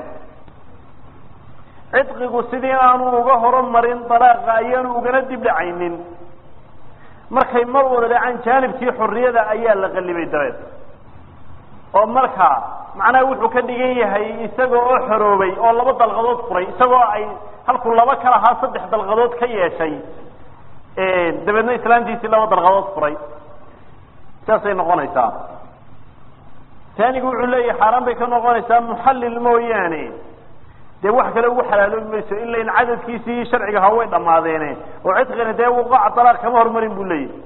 cidqigu sidii aanu uga horumarin dalaaqa ayaanu ugana dib dhacaynin markay mar wada dhacaan jaanibkii xorriyada ayaa la qallibay dabeed oo markaa macnaha wuxuu ka dhigan yahay isaga oo xoroobay oo laba dalqadood furay isagoo ay halkuu laba ka lahaa saddex dalqadood ka yeeshay dabeedna islaantiisii laba dalqadood furay saasay noqonaysaa taanigu wuxuu leeyahay xaaraan bay ka noqonaysaa muxallil mooyaane dee wax kale ugu xalaaloobi mayso ila in cadadkiisii sharciga ha way dhammaadeene oo cidqina dee wuqaca dalaaq kama hormarin buu leeyahay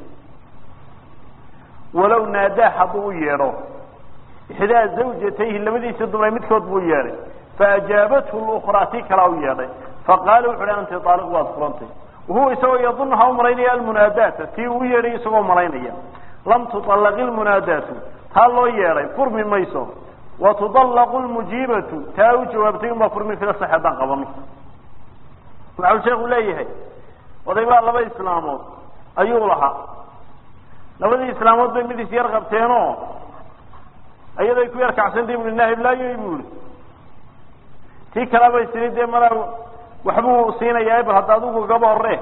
walow naadaa hadduu u yeedho ixdaa zawjatayhi labadiisa dumay midkood buu yeedhay faajaabathu lukraa tii kalaa u yeedhay faqaala wuxu uhi anti aaliq waad furantay wahuwa isagoo yadunuha u malaynaya almunaadaata tii uu yeedhay isagoo malaynaya lam tuطallaqi lmunaadaatu taa loo yeedhay furmi mayso wa tudallaqu lmujiibatu taa u jawaabtay unbaa furmi fila sax haddaan qabano waxau sheekhu leeyahay oday baa laba islaamood ayuu lahaa labadii islaamood bay mid is yar qabteenoo ayaday ku yar kacsantay bui nahiblaayoy bu ihi tii kalabay tiri dee malaa waxbuu siinayaa bal hadda adigu gaba hore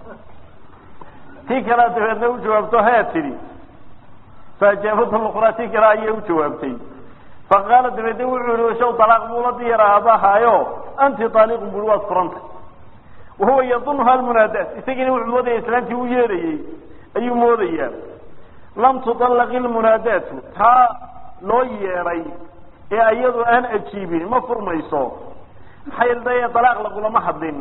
tii kalea dabeedna u jawaabto hee tidhi faajaabada luqraa tii kale ayay u jawaabtay faqaala dabeedna wuxuu yihi shaw dalaaq buu la diyaraabahaayo anti aaliqun bui waad furantay wahuwa yadunuha almunaadaat isagiina wuxuu moodaya islaantii u yeedhayey ayuu moodayaa lam tuطallaqi lmunaadaatu taa loo yeedhay ee iyadu aan ajiibin ma furmayso maxaa yeele dee dalaaq lagulama hadlin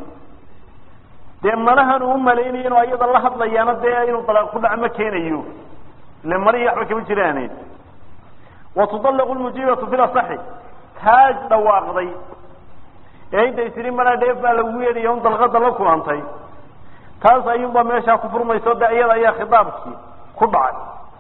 dee malahan uu malaynayo inuu iyada la hadlayaana dee inuu dalaaq ku dhaco ma keenayo ile malihii waxba kama jiraane wa tudallaqu lmujiibatu fil asaxi taaj dhawaaqday ee intay tiri malaa dheef baa lagu yeedhaya un dalqada la kulantay taas ayuunbaa meeshaa ku furmayso de iyada ayaa khitaabkii ku dhacay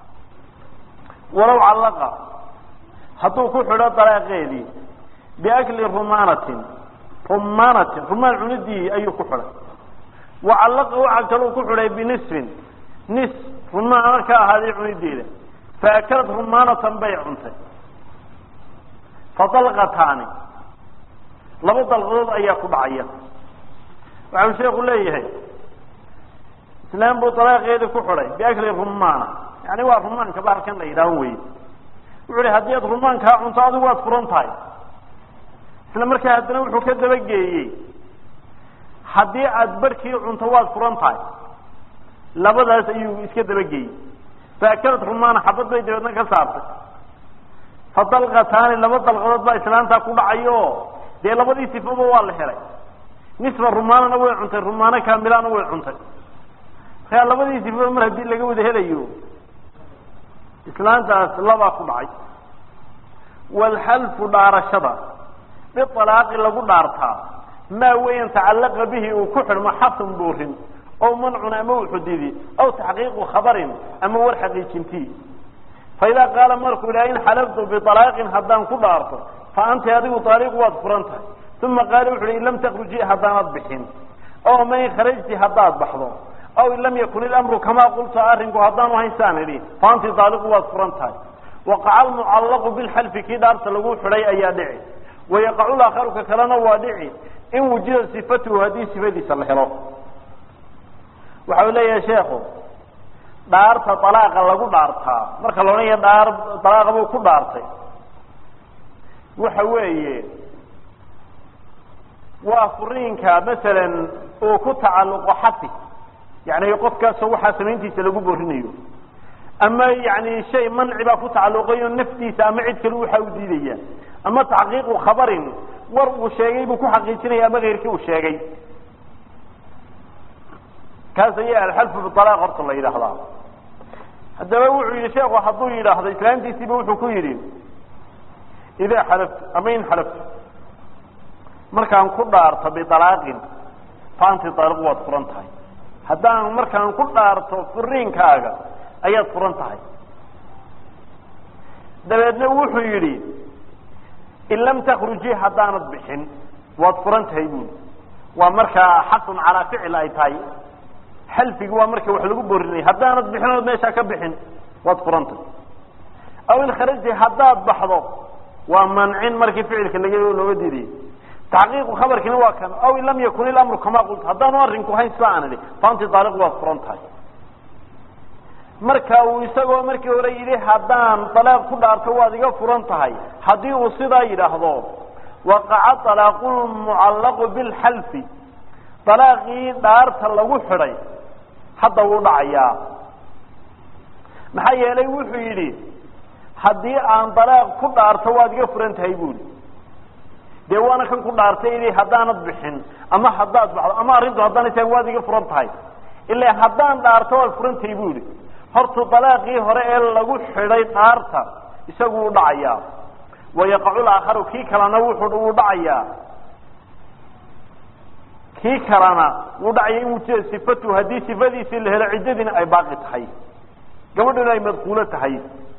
walow callaqa hadduu ku xidho dalaaqeedii biakli rumaanatin rumaanatin rumaan cunidii ayuu ku xidhay wa callaqa waxaa kaluu ku xidhay binisfin nis rumaana ka ahaaday cunideeda faakalad rumaanatan bay cuntay fadalqataani laba dalqadood ayaa ku dhacaya waxau sheeku leeyahay islaam buu dalaaqeedii ku xidhay biakli rumaana yani waa rumaanka bahalkan la yidhaaho wey wuxu hi haddii aad rumaankaa cunto adigu waad furan tahay isla markaa haddana wuxuu ka dabageeyey haddii aada barhkii cunto waad furan tahay labadaas ayuu iska dabageeyey faakalad rumaana xabad bay dabeedna ka saartay fadalqataani laba dalqadood baa islaantaa ku dhacayo dee labadii sifaba waa la helay nisfa rumaanana way cuntay rumaano kaamilana way cuntay markaa labadii sifaba mar haddii laga wada helayo islaantaas labaa ku dhacay waalxalfu dhaarashada bialaaqi lagu dhaartaa maa weyan tacallaqa bihi uu ku xidhmo xasun buurin aw mancun ama uxudidi aw taxqiiqu khabarin ama war xaqiijintii faidaa qaala markuu idhaha in xalaftu bialaaqin haddaan ku dhaarto fa anti adigu aaliqu waad furan tahay uma qaala wuxu uhi in lam takruji haddaanad bixin aw ma in kharajti haddaad baxdo aw in lam yakun ilamru kamaa qulta arrinku haddaanu haysaan idhi fa anti aaliqu waad furan tahay waqaca almucallaqu bilxalfi kii dhaarta lagu xidhay ayaa dhici wayaqacu laakharu ka kalena waa dhici in wujida sifatuhu haddii sifadiisa la helo waxa uu leeyahay sheekhu dhaarta dalaaqa lagu dhaartaa marka la odhanaya dhaar dalaaqa buu ku dhaartay waxa weeye waa furiinka masalan uu ku tacalluqo xafi yani qofkaasoo waxaa samayntiisa lagu borinayo ama yani shay manci baa ku tacalluqayo naftiisa ama cid kale waxa u diidaya ama taxqiiqu khabarin war uu sheegay buu ku xaqiijinaya ama keyrkii uu sheegay kaas ayaa alxalfu bialaaq horta la yidhaahdaa haddaba wuxuu yihi sheekhu hadduu yidhaahdo islaantiisiiba wuxuu ku yidhi idaa xalaftu ama in xalaftu markaan ku dhaarto bialaaqin faanti aaliq waad furan tahay haddaan markaan ku dhaarto furiinkaaga ayaad furan tahay dabeedna wuxuu yidhi in lam takruji haddaanad bixin waad furan tahay buuli waa markaa xaqun calaa ficil ay tahay xalfigi waa marka wax lagu borinaya haddaanad bixin ood meeshaa ka bixin waad furan tahay aw in kharaji haddaad baxdo waa mancin markii ficilka laga looga diidayay taxqiiqu khabarkiina waa kan aw in lam yakun ilamru kamaa qulta haddaanu arrinku hayn sida aan idhi faanti daaliq waad furan tahay marka uu isagoo markii hore yidhi haddaan dalaaq ku dhaarto waad iga furan tahay haddii uu sidaa yidhaahdo waqaca alaaqu lmucallaqu bilxalfi dalaaqii dhaarta lagu xidhay hadda wuu dhacayaa maxaa yeelay wuxuu yidhi haddii aan dalaaq ku dhaarto waad iga furan tahay buuli dee waana kan ku dhaartay idi haddaanad bixin ama haddaad baxdo ama arrintu haddaanay tahay waad iga furan tahay ilaa haddaan dhaarto waad furan tahay bu ihi hortu dalaaqii hore ee lagu xidhay dhaarta isagu u dhacayaa wayaqacu laakharu kii kalena wuxuu uu dhacayaa kii kalena wuu dhacaya in wujida sifatu haddii sifadiisii la helo ciddadiina ay baaqi tahay gabadhuna ay madkuulo tahay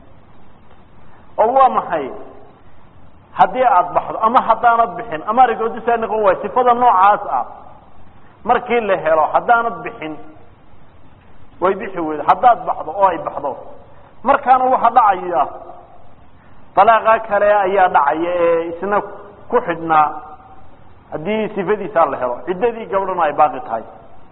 oo waa maxay haddii aada baxdo ama haddaanad bixin ama arigoodusaa noqon waay sifada noocaas ah markii la helo haddaanad bixin way bixi weydo haddaad baxdo oo ay baxdo markaana waxa dhacaya dalaaqa kale ayaa dhacaya ee isna ku xidhnaa haddii sifadiisaa la helo ciddadii gabdhana ay baaqi tahay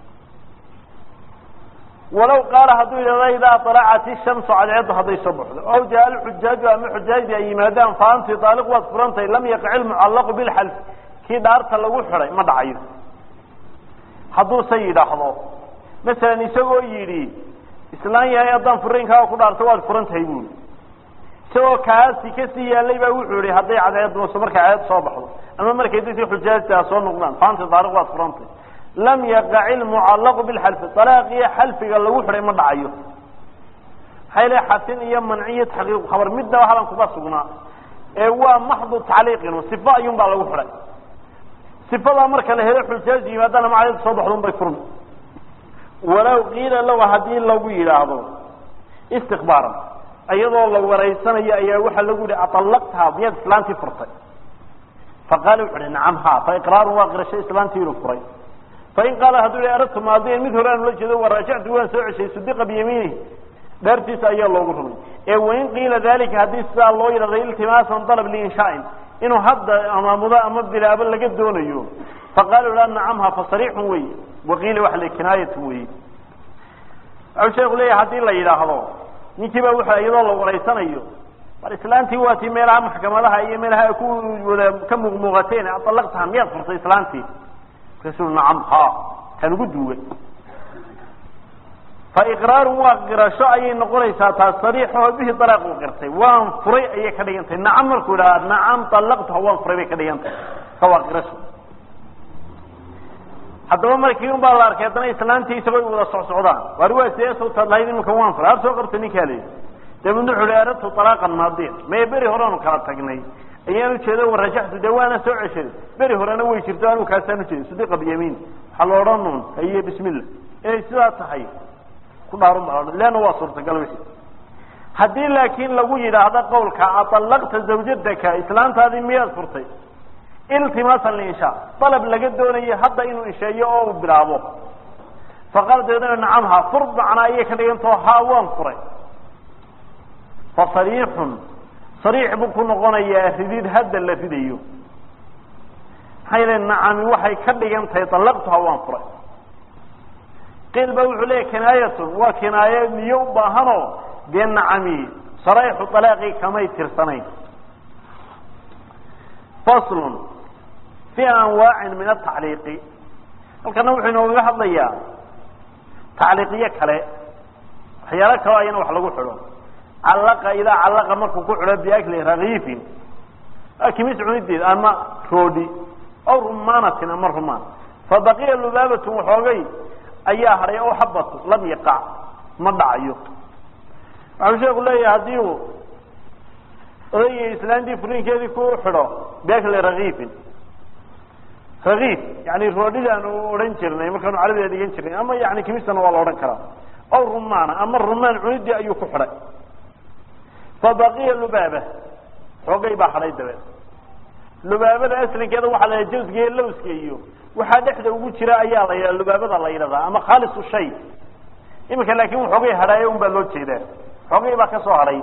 walaw qaala hadduu yidhahdo idaa alacat ishamsu cadceeddu hadday soo baxdo aw jaa alxujaaju ama xujaajdi ay yimaadaan fa anti daaliq waad furantahay lam yaqic ilmucallaqu bilxalf kii dhaarta lagu xidhay ma dhacayo hadduuse yidhaahdo masalan isagoo yidhi islaan yahay haddaan furiinkaaga ku dhaarto waad furan tahay buuli isagoo kaasi kasii yaalay baa wuxuu yihi hadday cadceedso markay cadceed soo baxdo ama markay dadkii xujaajtaa soo noqdaan faanti daaliq waad furantay lam yaqac ilmucallaqu bilxalfi dalaaqiyo xalfiga lagu xidhay ma dhacayo maxaa yale xasin iyo manciyo taxqiiqu khabar midnaba halan kuma sugnaa ee waa maxdu tacliiqin sifa ayuun baa lagu xidhay sifadaa marka la helo xujaaj yimaadaan ama cadceed soo baxdo un bay furmi walaw qiila lahu haddii lagu yidhaahdo istikbaaran iyadoo la waraysanayo ayaa waxaa lagu yihi aallaqtaha miyaad islaantii furtay faqaala wuxu uhi nacam ha fa iqraarun waa qirasho islaantii inuu furay fain qaala hadduu yihi aradtu maadiyan mid hore aan ula jeedo waraajactu waan soo ceshay sudiqa biyamiinihi dhaartiisa ayaa loogu rumay ee wain qiila dalika haddii sidaa loo yidhahdo iltimaasan dalab liinshaain inuu hadda amaamudo ama bilaabo laga doonayo faqaala ha nacam ha fa sariixun wey waqiila waxa la kinaayatu wey waxau sheeku leeyahay haddii la yidhaahdo ninkii baa wuxuu iyadoo la waraysanayo bar islaantii waa tii meelaha maxkamadaha iyo meelaha ku wada ka muuqmuuqateen aallaqtaha miyaad furtay islaantii markaasuu nacam ha kan ugu duugay fa iqraarun waa qirasho ayay noqonaysaa taas sariixaho bihi dalaaq uu qirtay waan furay ayay ka dhigan tahay nacam markuu idhaha nacam allaqtaha waan furay bay ka dhigan tahay ka waa qirasho haddaba markii un baa la arkay haddana islaantii isagoo wada socsocdaan waar waa see sawtaad lahayd iminka waan furay har soo qabta ninkaa la yidhi dabeedna wuxu uhi aradtu alaaqan maadiyan mee beri horeanu kala tagnay ayaan ujeeda warajaxtu dee waana soo ceshaday beri horena way jirto anigu kaasaan ujeeda sudiqa biyamiin waxaa la odhan un haye bismillah inay sidaa tahay ku dhaarun baa odhan leanna waa suurtagal wixii haddii laakiin lagu yidhaahdo qawlka aallaqta zawjataka islaantaadii miyaad furtay iltimaasan liinshaa dalab laga doonayo hadda inuu insheeyo oo uu bilaabo faqaala dabeedna nacam ha fur macnaa ayay ka dhigantao ha waan furay fa sariixun sariix buu ku noqonayaa ridid hadda la ridayo maxaa yeele nacami waxay ka dhigan tahay dallaqtuha waan furay qiil ba wuxuu leeyahy kinaayatun waa kinaaye niyo u baahanoo dee nacami sarayxu alaaqii kamay tirsanayn faslun fi anwaacin min atacliiqi halkana wuxuu inoogaga hadlayaa tacliiqiyo kale waxyaalo kaloo ayana wax lagu xidho callaqa idaa callaqa markuu ku xidho biakli rakiifin kimis cunideed ama roodhi aw rumaanatin ama rumaan fabaqiya lubaabatun waxoogay ayaa hadhay aw xabatu lam yaqac ma dhacayo waxau sheeku leeyahay haddii uu odayga islaantii furinkeedii ku xidho biakli rakiifin rakiif yani roodhidaan u odhan jirnay markaanu carabiga dhigan jirnay ama yani kimistana waa la odhan karaa aw rumaana ama rumaan cunidii ayuu ku xidhay fabaqiya lubaaba xoogay baa hadhay dabeed lubaabada aslinkeeda waxaa la yidhaha jawsga iyo lawska iyo waxaa dhexda ugu jira ayaa la yidhaha lubaabada la yidhahdaa ama khaalisu shay iminka laakin waxoogay hadhaaye un baa loo jeedaa xoogay baa ka soo hadhay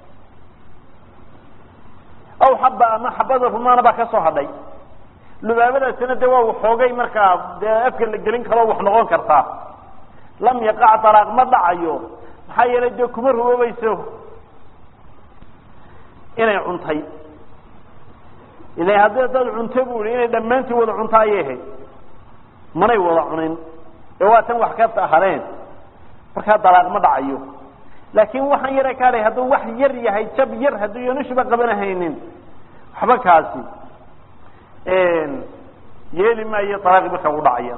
aw xaba ama xabada rumaana baa ka soo hadhay lubaabadaasina de waa waxoogay markaa dee afka la gelin karo wax noqon kartaa lam yaqac dalaaq ma dhacayo maxaa yeelay dee kuma ruboobayso inay cuntay ila haddii dad cunto bu i inay dhammaantii wada cunto ayay ahayd manay wada cunin ee waa tan wax ka hareen markaa dalaaq ma dhacayo laakin waxaan yara kaadhay hadduu wax yar yahay jab yar hadduu yanushuba qabanahaynin waxba kaasi yeeli maayo dalaaqi markaa u dhacaya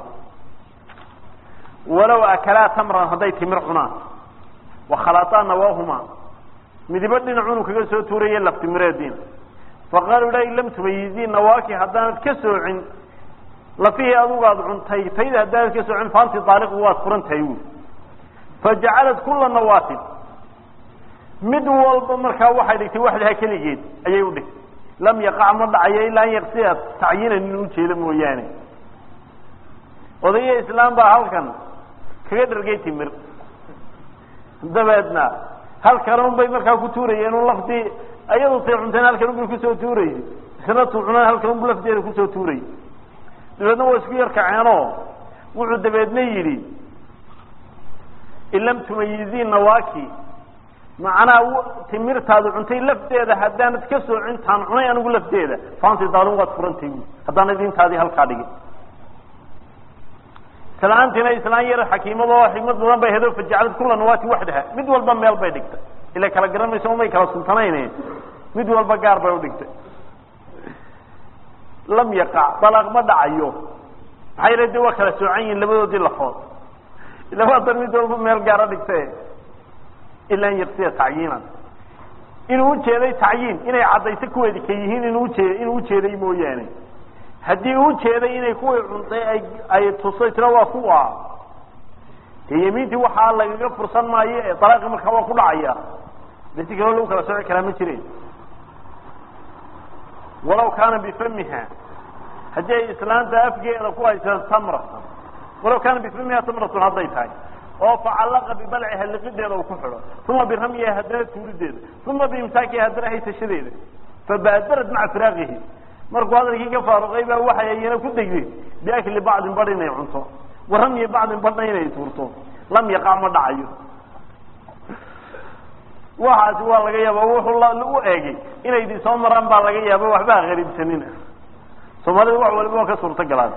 walow akalaa tamran hadday timir cunaan wakhalaataa nawaahuma midibo dhinacunu kaga soo tuuraye laftimireediina faqaaluu la lam tumayizii nawaaki haddaanad ka soocin lafihii adugaad cuntay tayda haddaanad ka soocin faanti daaliqu waad furan tahay wi fajacalad kula nawaatin mid walba markaa waxay dhigtay waxdaha keligeed ayay u dhigtay lam yaqac ma dhacayo ilaa an yaqsiya tacyiinan in ujeeda mooyaane odaya islaam baa halkan kaga dhargay timir dabeedna halkan un bay markaa ku tuurayeen un laftii ayadu tay cunteen halkan un bay kusoo tuuraysa isna tu cunaan halkan unbu lafteeda kusoo tuurayy dabeedna waa isku yar kaceenoo wuxuu dabeedna yidhi in lam tumayizii nawaaki macnaa timirtaadu cuntay lafteeda haddaanad ka soocin taan cunay anigu lafteeda faanti daalin waad furantay haddaanad intaadii halkaa dhigin islaantiina islaan yar xakiimado xikmad badan bay hedo fajacalad kula nawaati waxdaha mid walba meel bay dhigtay ila kala garan mayso umay kala sultanayn mid walba gaar bay udhigtay lam yaqac dalaaq ma dhacayo maxaa yala de waa kala soocan yihin labadoodii lafood ila waa dan mid walba meel gaara dhigtay ila an yaqsiya tacyiinan inuu ujeeday tacyiin inay caddayso kuweedi ka yihiin inuu ujeed inuu ujeeday mooyaane haddii uu jeeday inay kuwii cuntay ay ay tusay tira waa kuwa dee yamiintii waxaa lagaga fursan maayo ee dalaaqi markaa waa ku dhacaya de si kaloo lagu kala sooci karaa ma jireen walaw kaana bifamiha haddii ay islaanta afgeeda ku haysa tamratan walaw kaana bifamiha tamratun hadday tahay oo facallaqa bibalciha liqideeda uu ku xidho uma biramyiha haddana tuurideeda uma biimsaakiha haddana haysashadeeda fabaadarad maca firaaqihi markuu hadalkii ka faaruqay baa waxay ayana ku degdeen biakli bacdin badh inay cunto wa ramyi bacdin badhna inay tuurto lam yaqac ma dhacayo waxaasi waa laga yaaba wuxuu u eegay inay idin soo maraan baa laga yaaba waxba ha qariibsanina soomaalida wax waliba waa ka suurto galaan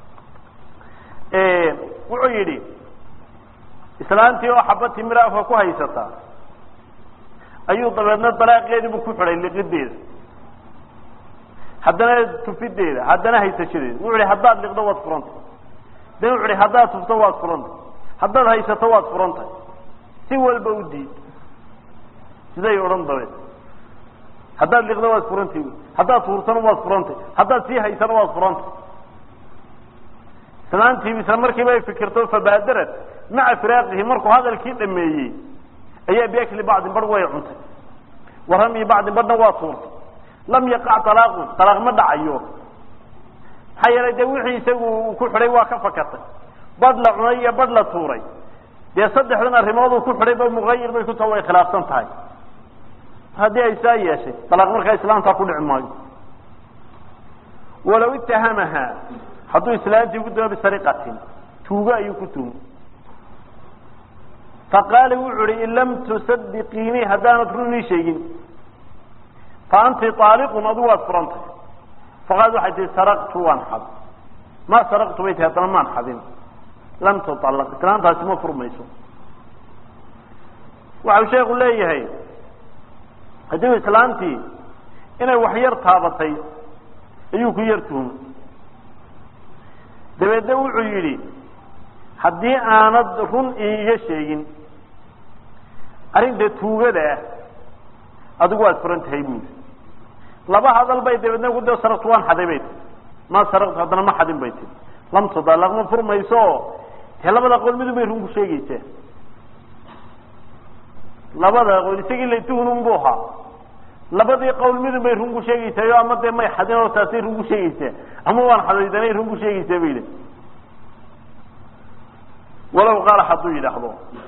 wuxuu yidhi islaantii oo xaba timira afka ku haysata ayuu dabeedna dalaaqeediibu ku xidhay liqideeda haddana tufideeda haddana haysashadeeda wuxu hi haddaad liqdo waad furanta dan wuxu hi haddaad tufto waad furanta haddaad haysato waad furantay si walba u diid siday odhan dabeed haddaad liqdo waad furantay haddaad tuurtana waad furantay haddaad sii haysana waad furantay islaantii isla markiiba ay fikirto fabaadarad maca firaaqihi markuu hadalkii dhameeyey ayaa biakli bacdin badh way cuntay wa ramyi bacdin badhna waa tuurtay lam yaqac alaaqun alaaq ma dhacayo maxaa yeelay dee wixii isagu uu ku xidhay waa ka fakatay badh la cunay iyo badh la tuuray dee saddexdan arrimood uu ku xidhay ba muayir bay ku taha way khilaafsan tahay haddii ay saa yeeshay alaaq markaa islaamtaa ku dhici maayo walaw itahamaha hadduu islaantii ku damo bisariqatin tuugo ayuu ku tuhmo faqaala wuxu uhi in lam tusadiqiinii haddaanad run ii sheegin fa anti aaliqun adigu waad furantay faqaalad waxay tihi saraqtu waan xad ma saraqtu bay tihi haddana maan xadin lam tuallaq islaantaasi ma furmayso waxau sheekhu leeyahay haddii islaantii inay wax yar taabatay ayuu ku yar tuhumay dabeedna wuxuu yidhi haddii aanad run iiga sheegin arrinta tuugada ah adigu waad furan tahay buuli laba hadal bay dabeedna ku da saraqtu waan xaday bay tii ma saraqtu haddana ma xadin bay tii lam tudalaq ma furmayso dee labada qowl midun bay run ku sheegaysaa labada qowl isagii la tuhunun bu ahaa labadii qowl midun bay run ku sheegaysaa ama dee may xadin oo taasay run ku sheegaysaa ama waan xadaydanay run ku sheegaysaa bay yidhi walow qaala hadduu yidhaahdo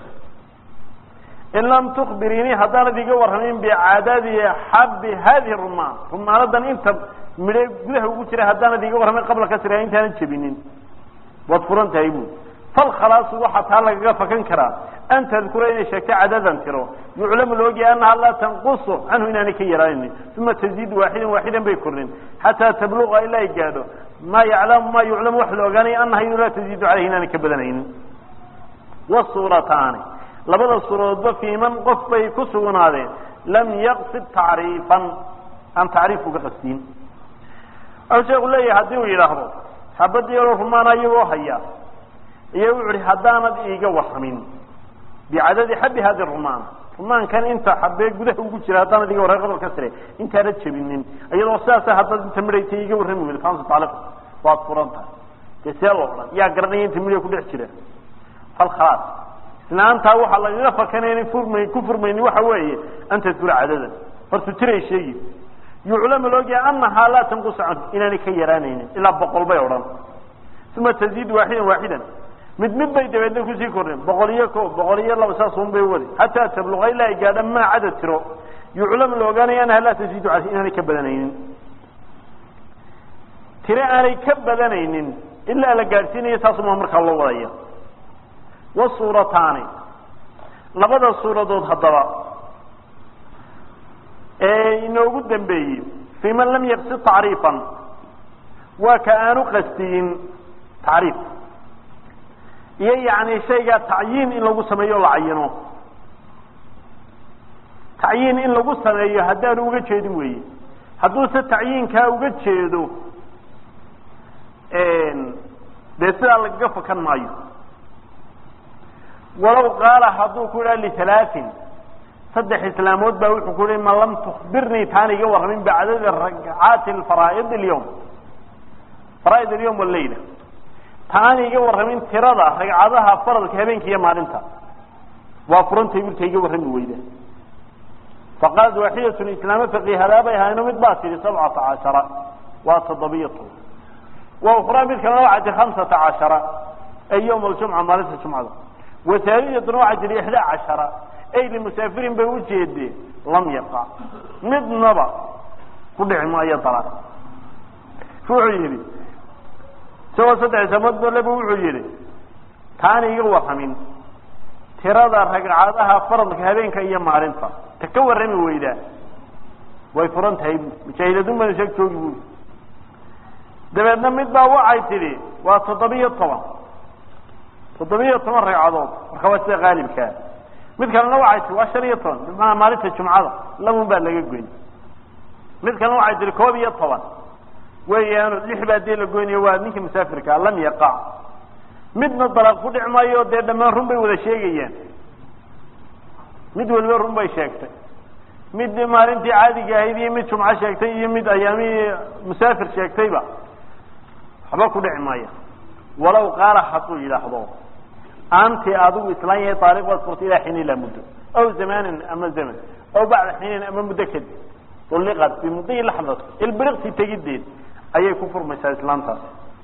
in lam tukbirinii haddaanad iga warramin bicaadadi xabi hadihi rumaan rumaanadan inta midhe gudaha ugu jira haddaanad iga warramin qabla kasriha intaanan jebinin waad furan tahay bu falkhalaasu waxaa taa lagaga fakan karaa an tadkura inay sheegto cadadan tiro yuclamu laogyahay annaha laa tanqusu canhu inaanay ka yaraanaynin uma taziidu waaxidan waaxidan bay kornin xataa tabluqa ilaa ay gaadho maa yaclamu maa yuclamu wax la ogaanaya annaha inu laa taziidu caleyhi inaanay ka badanaynin wasuurataani labada suuradoodba fii man qof bay ku sugnaadeen lam yaqsid tacriifan aan tacriif uga qastiin waxau sheeku leeyahay haddii uu yidhaahdo xabadii yaroo rumaana iyagoo haya iyo wuxu uhi haddaanad iiga warramin bicadadi xabi hadi rumaan rumaankan inta xabee gudaha ugu jira haddaanad iga warramin qabal kasre intaanad jebinin iyadoo sidaasa haddaad inta midhaysa iiga warrami weyda faansa taaliq waad furan tahay dee see loo dhan yaa garanaya inta midha ku dhex jira falkhalaas islaantaa waxaa lagaga fakanaya inay furmay ku furmayni waxa weeye an tadkura cadadan horta tiray sheegi yuclamu laogyahay annahaa laa tanqusu canhu inaanay ka yaraanaynin ilaa boqol bay odhan uma taziid waaxidan waaxidan mid mid bay dabeedna kusii korneen boqol iyo ko boqol iyo laba saasun bay wadi xataa tabluqa ilaa ay gaadha maa cadad tiro yuclamu la ogaanaya annaha laa taziidu caleyh inaanay ka badanaynin tiro aanay ka badanaynin ilaa la gaadhsiinayo saasuma markaa loo wadaya wasuurataani labada suuradood haddaba ee inoogu dambeeyey fii man lam yaqsid tacriifan waa ka aanu qastiyin tacriif iyo yacni shaygaa tacyiin in lagu sameeyo o la cayino tacyiin in lagu sameeyo haddaanu uga jeedin weeye hadduuse tacyiinkaa uga jeedo dee sidaa lagaga fakan maayo walow qaala hadduu ku yidhaha lihalaatin saddex islaamood baa wuxuu ku yihi ma lam tukbirnii taan iga warramin bicadadi ragcaati alfaraa'id alyawm faraaid alyawm wallayla taan iga warramin tirada ragcadaha faradka habeenka iyo maalinta waa furantay wilka iga warrami weyda faqaalat waaxidatun islaamo faqiihadaa bay ahayno mid baa tidhi sabcata cashara waa toddobiyo toban wa ukhraa mid kalena waxaa tihi hamsata cashara ay yawm aljumca maalinta jumcada wasaalidatuna waxaa tihi ixdaa cashara ay limusaafirin bay ujeedeen lam yaqac midnaba ku dhici maayo dalaaq wuxuu yidhi isagoo saddex samood boleba wuxuu yidhi taana iga warramin tirada ragcadaha faradka habeenka iyo maalinta ta ka warrami weydaa way furan tahay mujaahidadun bana sheeg joogi buui dabeedna mid baa waxay tidhi waa toddobiyo toban toddobiyo toban ragcadood marka waa sida qaalibkaa mid kalena waxay tihi waa shan iyo toban bimacnaa maalinta jumcada labun baa laga goyn mid kalena waxay tihi koob iyo toban weeyaano lix baa dee la goynaya waa ninka musaafirkaa lam yaqac midna dalaaq ku dhic maayo dee dhammaan run bay wada sheegayaan mid waliba run bay sheegtay mid maalintii caadiga ahayd iyo mid jumco sheegtay iyo mid ayaamihii musaafir sheegtayba waxba ku dhici maaya walow qaala hadduu yidhaahdo anti adigu islaan yahay taariq waad furtay ilaa xiin ilaa muddo aw zamanin ama zaman aw bacda xiinin ama muddo kadib ulliqad bimudii laxdat ilbiriqsi tegideed ayay ku furmaysaa islaamtaas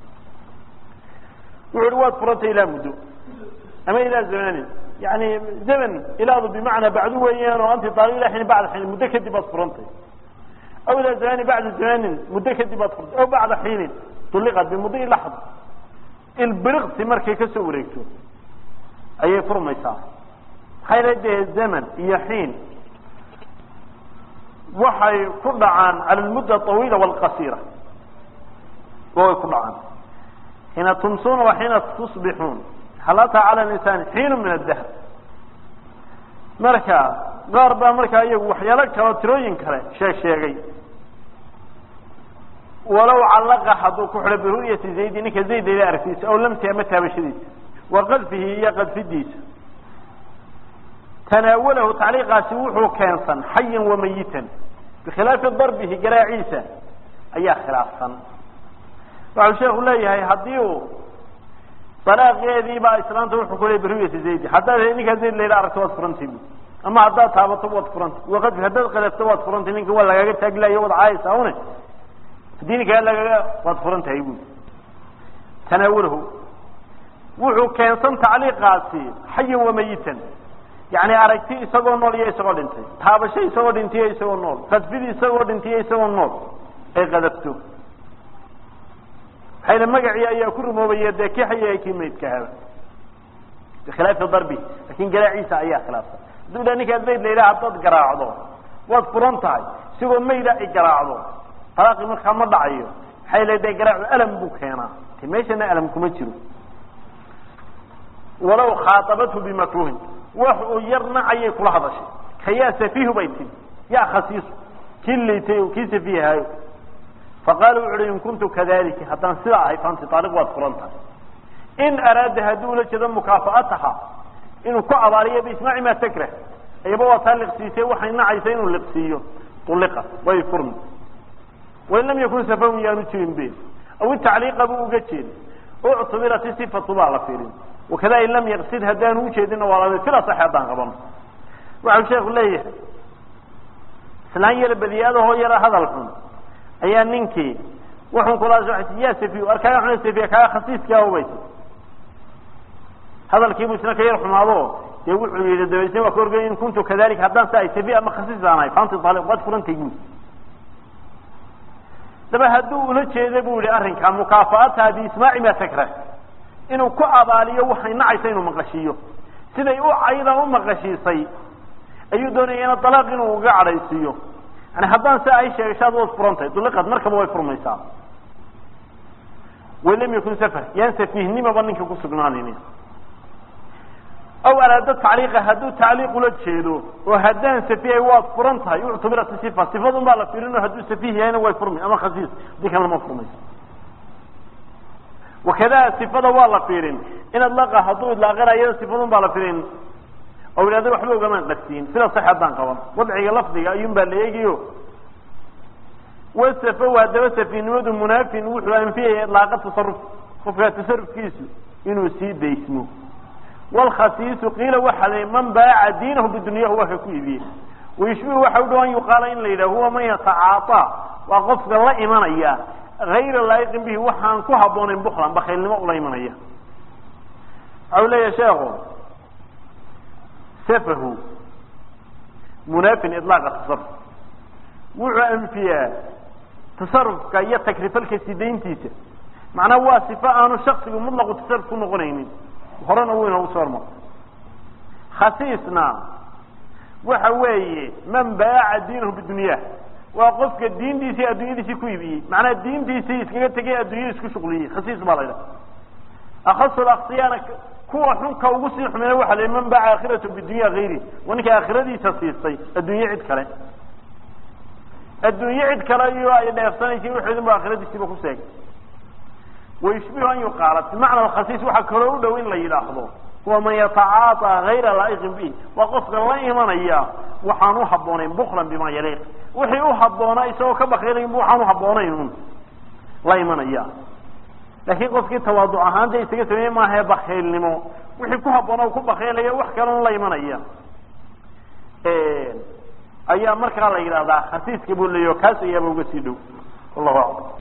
wuxu uhi waad furantay ilaa muddo ama ilaa zamanin yani zaman ilaadu bimacnaa bacdu weeyaan oo anti taariq ilaa xiin bacda xiinin muddo kadib baad furantay aw ilaa zamanin bacda zamanin muddo kadib baad furtay aw bacda xiinin ulliqad bimudii laxda ilbiriqsi markay kasoo wareegto ayay furmaysaa hayla dee zaman iyo xiin waxay ku dhacaan cala almudda awiila waalqasiira way ku dhacaan xiina tumsuuna wa xiina tusbixuun halataa cala linsaan xiinu min adahab marka qaar baa markaa iyagu waxyaalo kaloo tirooyin kale sheeg sheegay walow callaqa hadduu ku xidho biru'yati zaydi ninka zayd ila aragtiisa aw lamti ama taabashadiisa wa qadfihi iyo qadfidiisa tanaawalahu tacliiqaasi wuxuu keensan xayan wa mayitan bikhilaafi darbihi garaaciisa ayaa khilaafsan waxau sheekhu leeyahay haddii uu dalaaqeediibaa islaanta wuxuu ku leey biru'yati zaydi haddaad ninkaa zayd layla aragto waad furantay ama haddaad taabato waad furantay waqadfi haddaad qadafto waad furantay ninka waa lagaaga taaglayo wad caaysa une haddii ninkaa lagaga waad furan tahay buui tanaawalahu wuxuu keensan tacliiqaasi xayan wa mayitan yani aragti isagoo nool iyo isagoo dhintay taabasho isagoo dhintiyo isagoo nool qadfidi isagoo dhintiyo isagoo nool ay qadafto hayla magacii ayaa ku rumoobaya dee kii xaya kii maydka haba bikhilaafi darbi laakin garaaciisa ayaa khilaafsan hadduu dha ninkaa zayd la yidhaha haddaad garaacdo waad furan tahay isigoo mayda ay garaacdo alaaqii markaa ma dhacayo maxay le de garaacu alam buu keenaa te meeshana alam kuma jiro walaw khaaطabathu bimakruhin wax uu yar nacayay kula hadashay kayaa safiihu bay tiri yaa khasiisu kii liitay kii safiihaayo faqaala wuxu uhi in kuntu kadalika haddaan sidaa ahay fanti taaliq waad furan tahay in araada hadduu ula jeedo mukaafa'ataha inuu ku abaaliyo biismaaci ma takrah ayaba waa taa liqsiisay waxay nacaysa inuu liqsiiyo uliqa way furmi wain lam yakun safahun yaanu jirin be aw itacliiqa buu uga jeeday uctubirat isifatu baa la fiirin wakada in lam yaqsid haddaanu ujeedina waa lamid fil asax haddaan qabano waxau sheeku leeyahay islaan yar badiyaadahoo yara hadal xun ayaa ninkii wuxun kula ya safiy ar kaaga xun safiya kaaga khasiiskaa ubaysa hadalkiibuu isna ka yar xumaado dee wuxuu yihi dabeysna waa ka orgay in kuntu kadalika haddaan sa ay safiy ama khasiis aan ahay fanti taaliq waad furantay guud daba hadduu ula jeeda bu yihi arrinkaa mukaafa'ataha biismaaci ma takrah inuu ku abaaliyo waxay nacaysa inuu maqashiiyo siday u cayda u maqashiisay ayuu doonaya ina dalaaq inuu uga cadhaysiiyo yani haddaan si ay sheegashaad waad furantahay duliqad markaba way furmaysaa wain lam yakun safar yaan safiihnimaba ninka ku sugnaanaynin aw araada tacliiqa hadduu tacliiq ula jeedo oo haddaan safihay waad furan tahay uctubirat sifa sifadun baa la fiirin oo hadduu safiih yahayna way furmi ama khasiis hadii kalena ma furmayso wakada sifada waa la fiirin in adlaqa hadduu idlaaqana iyada sifadun baa la fiirin oo idhahda waxba ogamaan qadsiin sida sax haddaan qaban wadciga lafdiga ayuun baa la eegiyo wasafow haddaba safiihnimadu munaafin wuxuu anfiyaya idlaaqa tasaruf qofka tasarufkiisu inuu sii daysmo wlkhasiisu qiila waxa la man baaca diinahu bidunyahu waa ka ku iibiyey wayushbihu waxa u dhaw an yuqaala in la yidhah huwa man yatacaaطaa waa qofka la imanaya hayra laa'iqin bihi waxaan ku habboonayn buklan bakaylnimo ula imanaya waxau leeyahay sheekhu safahu munaafin iطlaaqa tasaruf wuxuu anfiyaa tasarufka iyo takrifalka sidayntiisa macnaa waa sifo aanu shaksigu mutlaqu tasaruf ku noqonaynin horena wuu inoogu soo hormaro khasiisna waxa weeye man baaca diinahu bidunya waa qofka diintiisii addunyadiisii ku iibiyey macnaha diintiisii iskaga tegay addunyada isku shuqliyey khasiis baa la ydhaha akhasu aksiyana kuwa xunka ugu sii xumeeya waxa la man baaca aakhiratu bidunya hayri waa ninka aakhiradiisa siistay adduunye cid kale adduunye cid kale iyo ay dheefsanaysay wuxuudin ba aakhiradiisiiba ku seegay wayushbihu an yuqaala bimacna alkhasiis waxaa kaloo u dhow in la yidhaahdo huwa man yatacaaطaa hayra laa'iqin bihi waa qofka la imanaya waxaan u habboonayn buklan bima yaliiq wixii u habboonaa isagoo ka bakaylayn waxaan u habboonayn un la imanaya laakiin qofkii tawaaduc ahaanta isaga sameeye maahae bakaylnimo wixii ku habboona ku bakaylaya wax kalon la imanaya ayaa markaa la yidhahdaa khasiiska buu leeyaho kaas ayaaba uga sii dhow wallahu aclam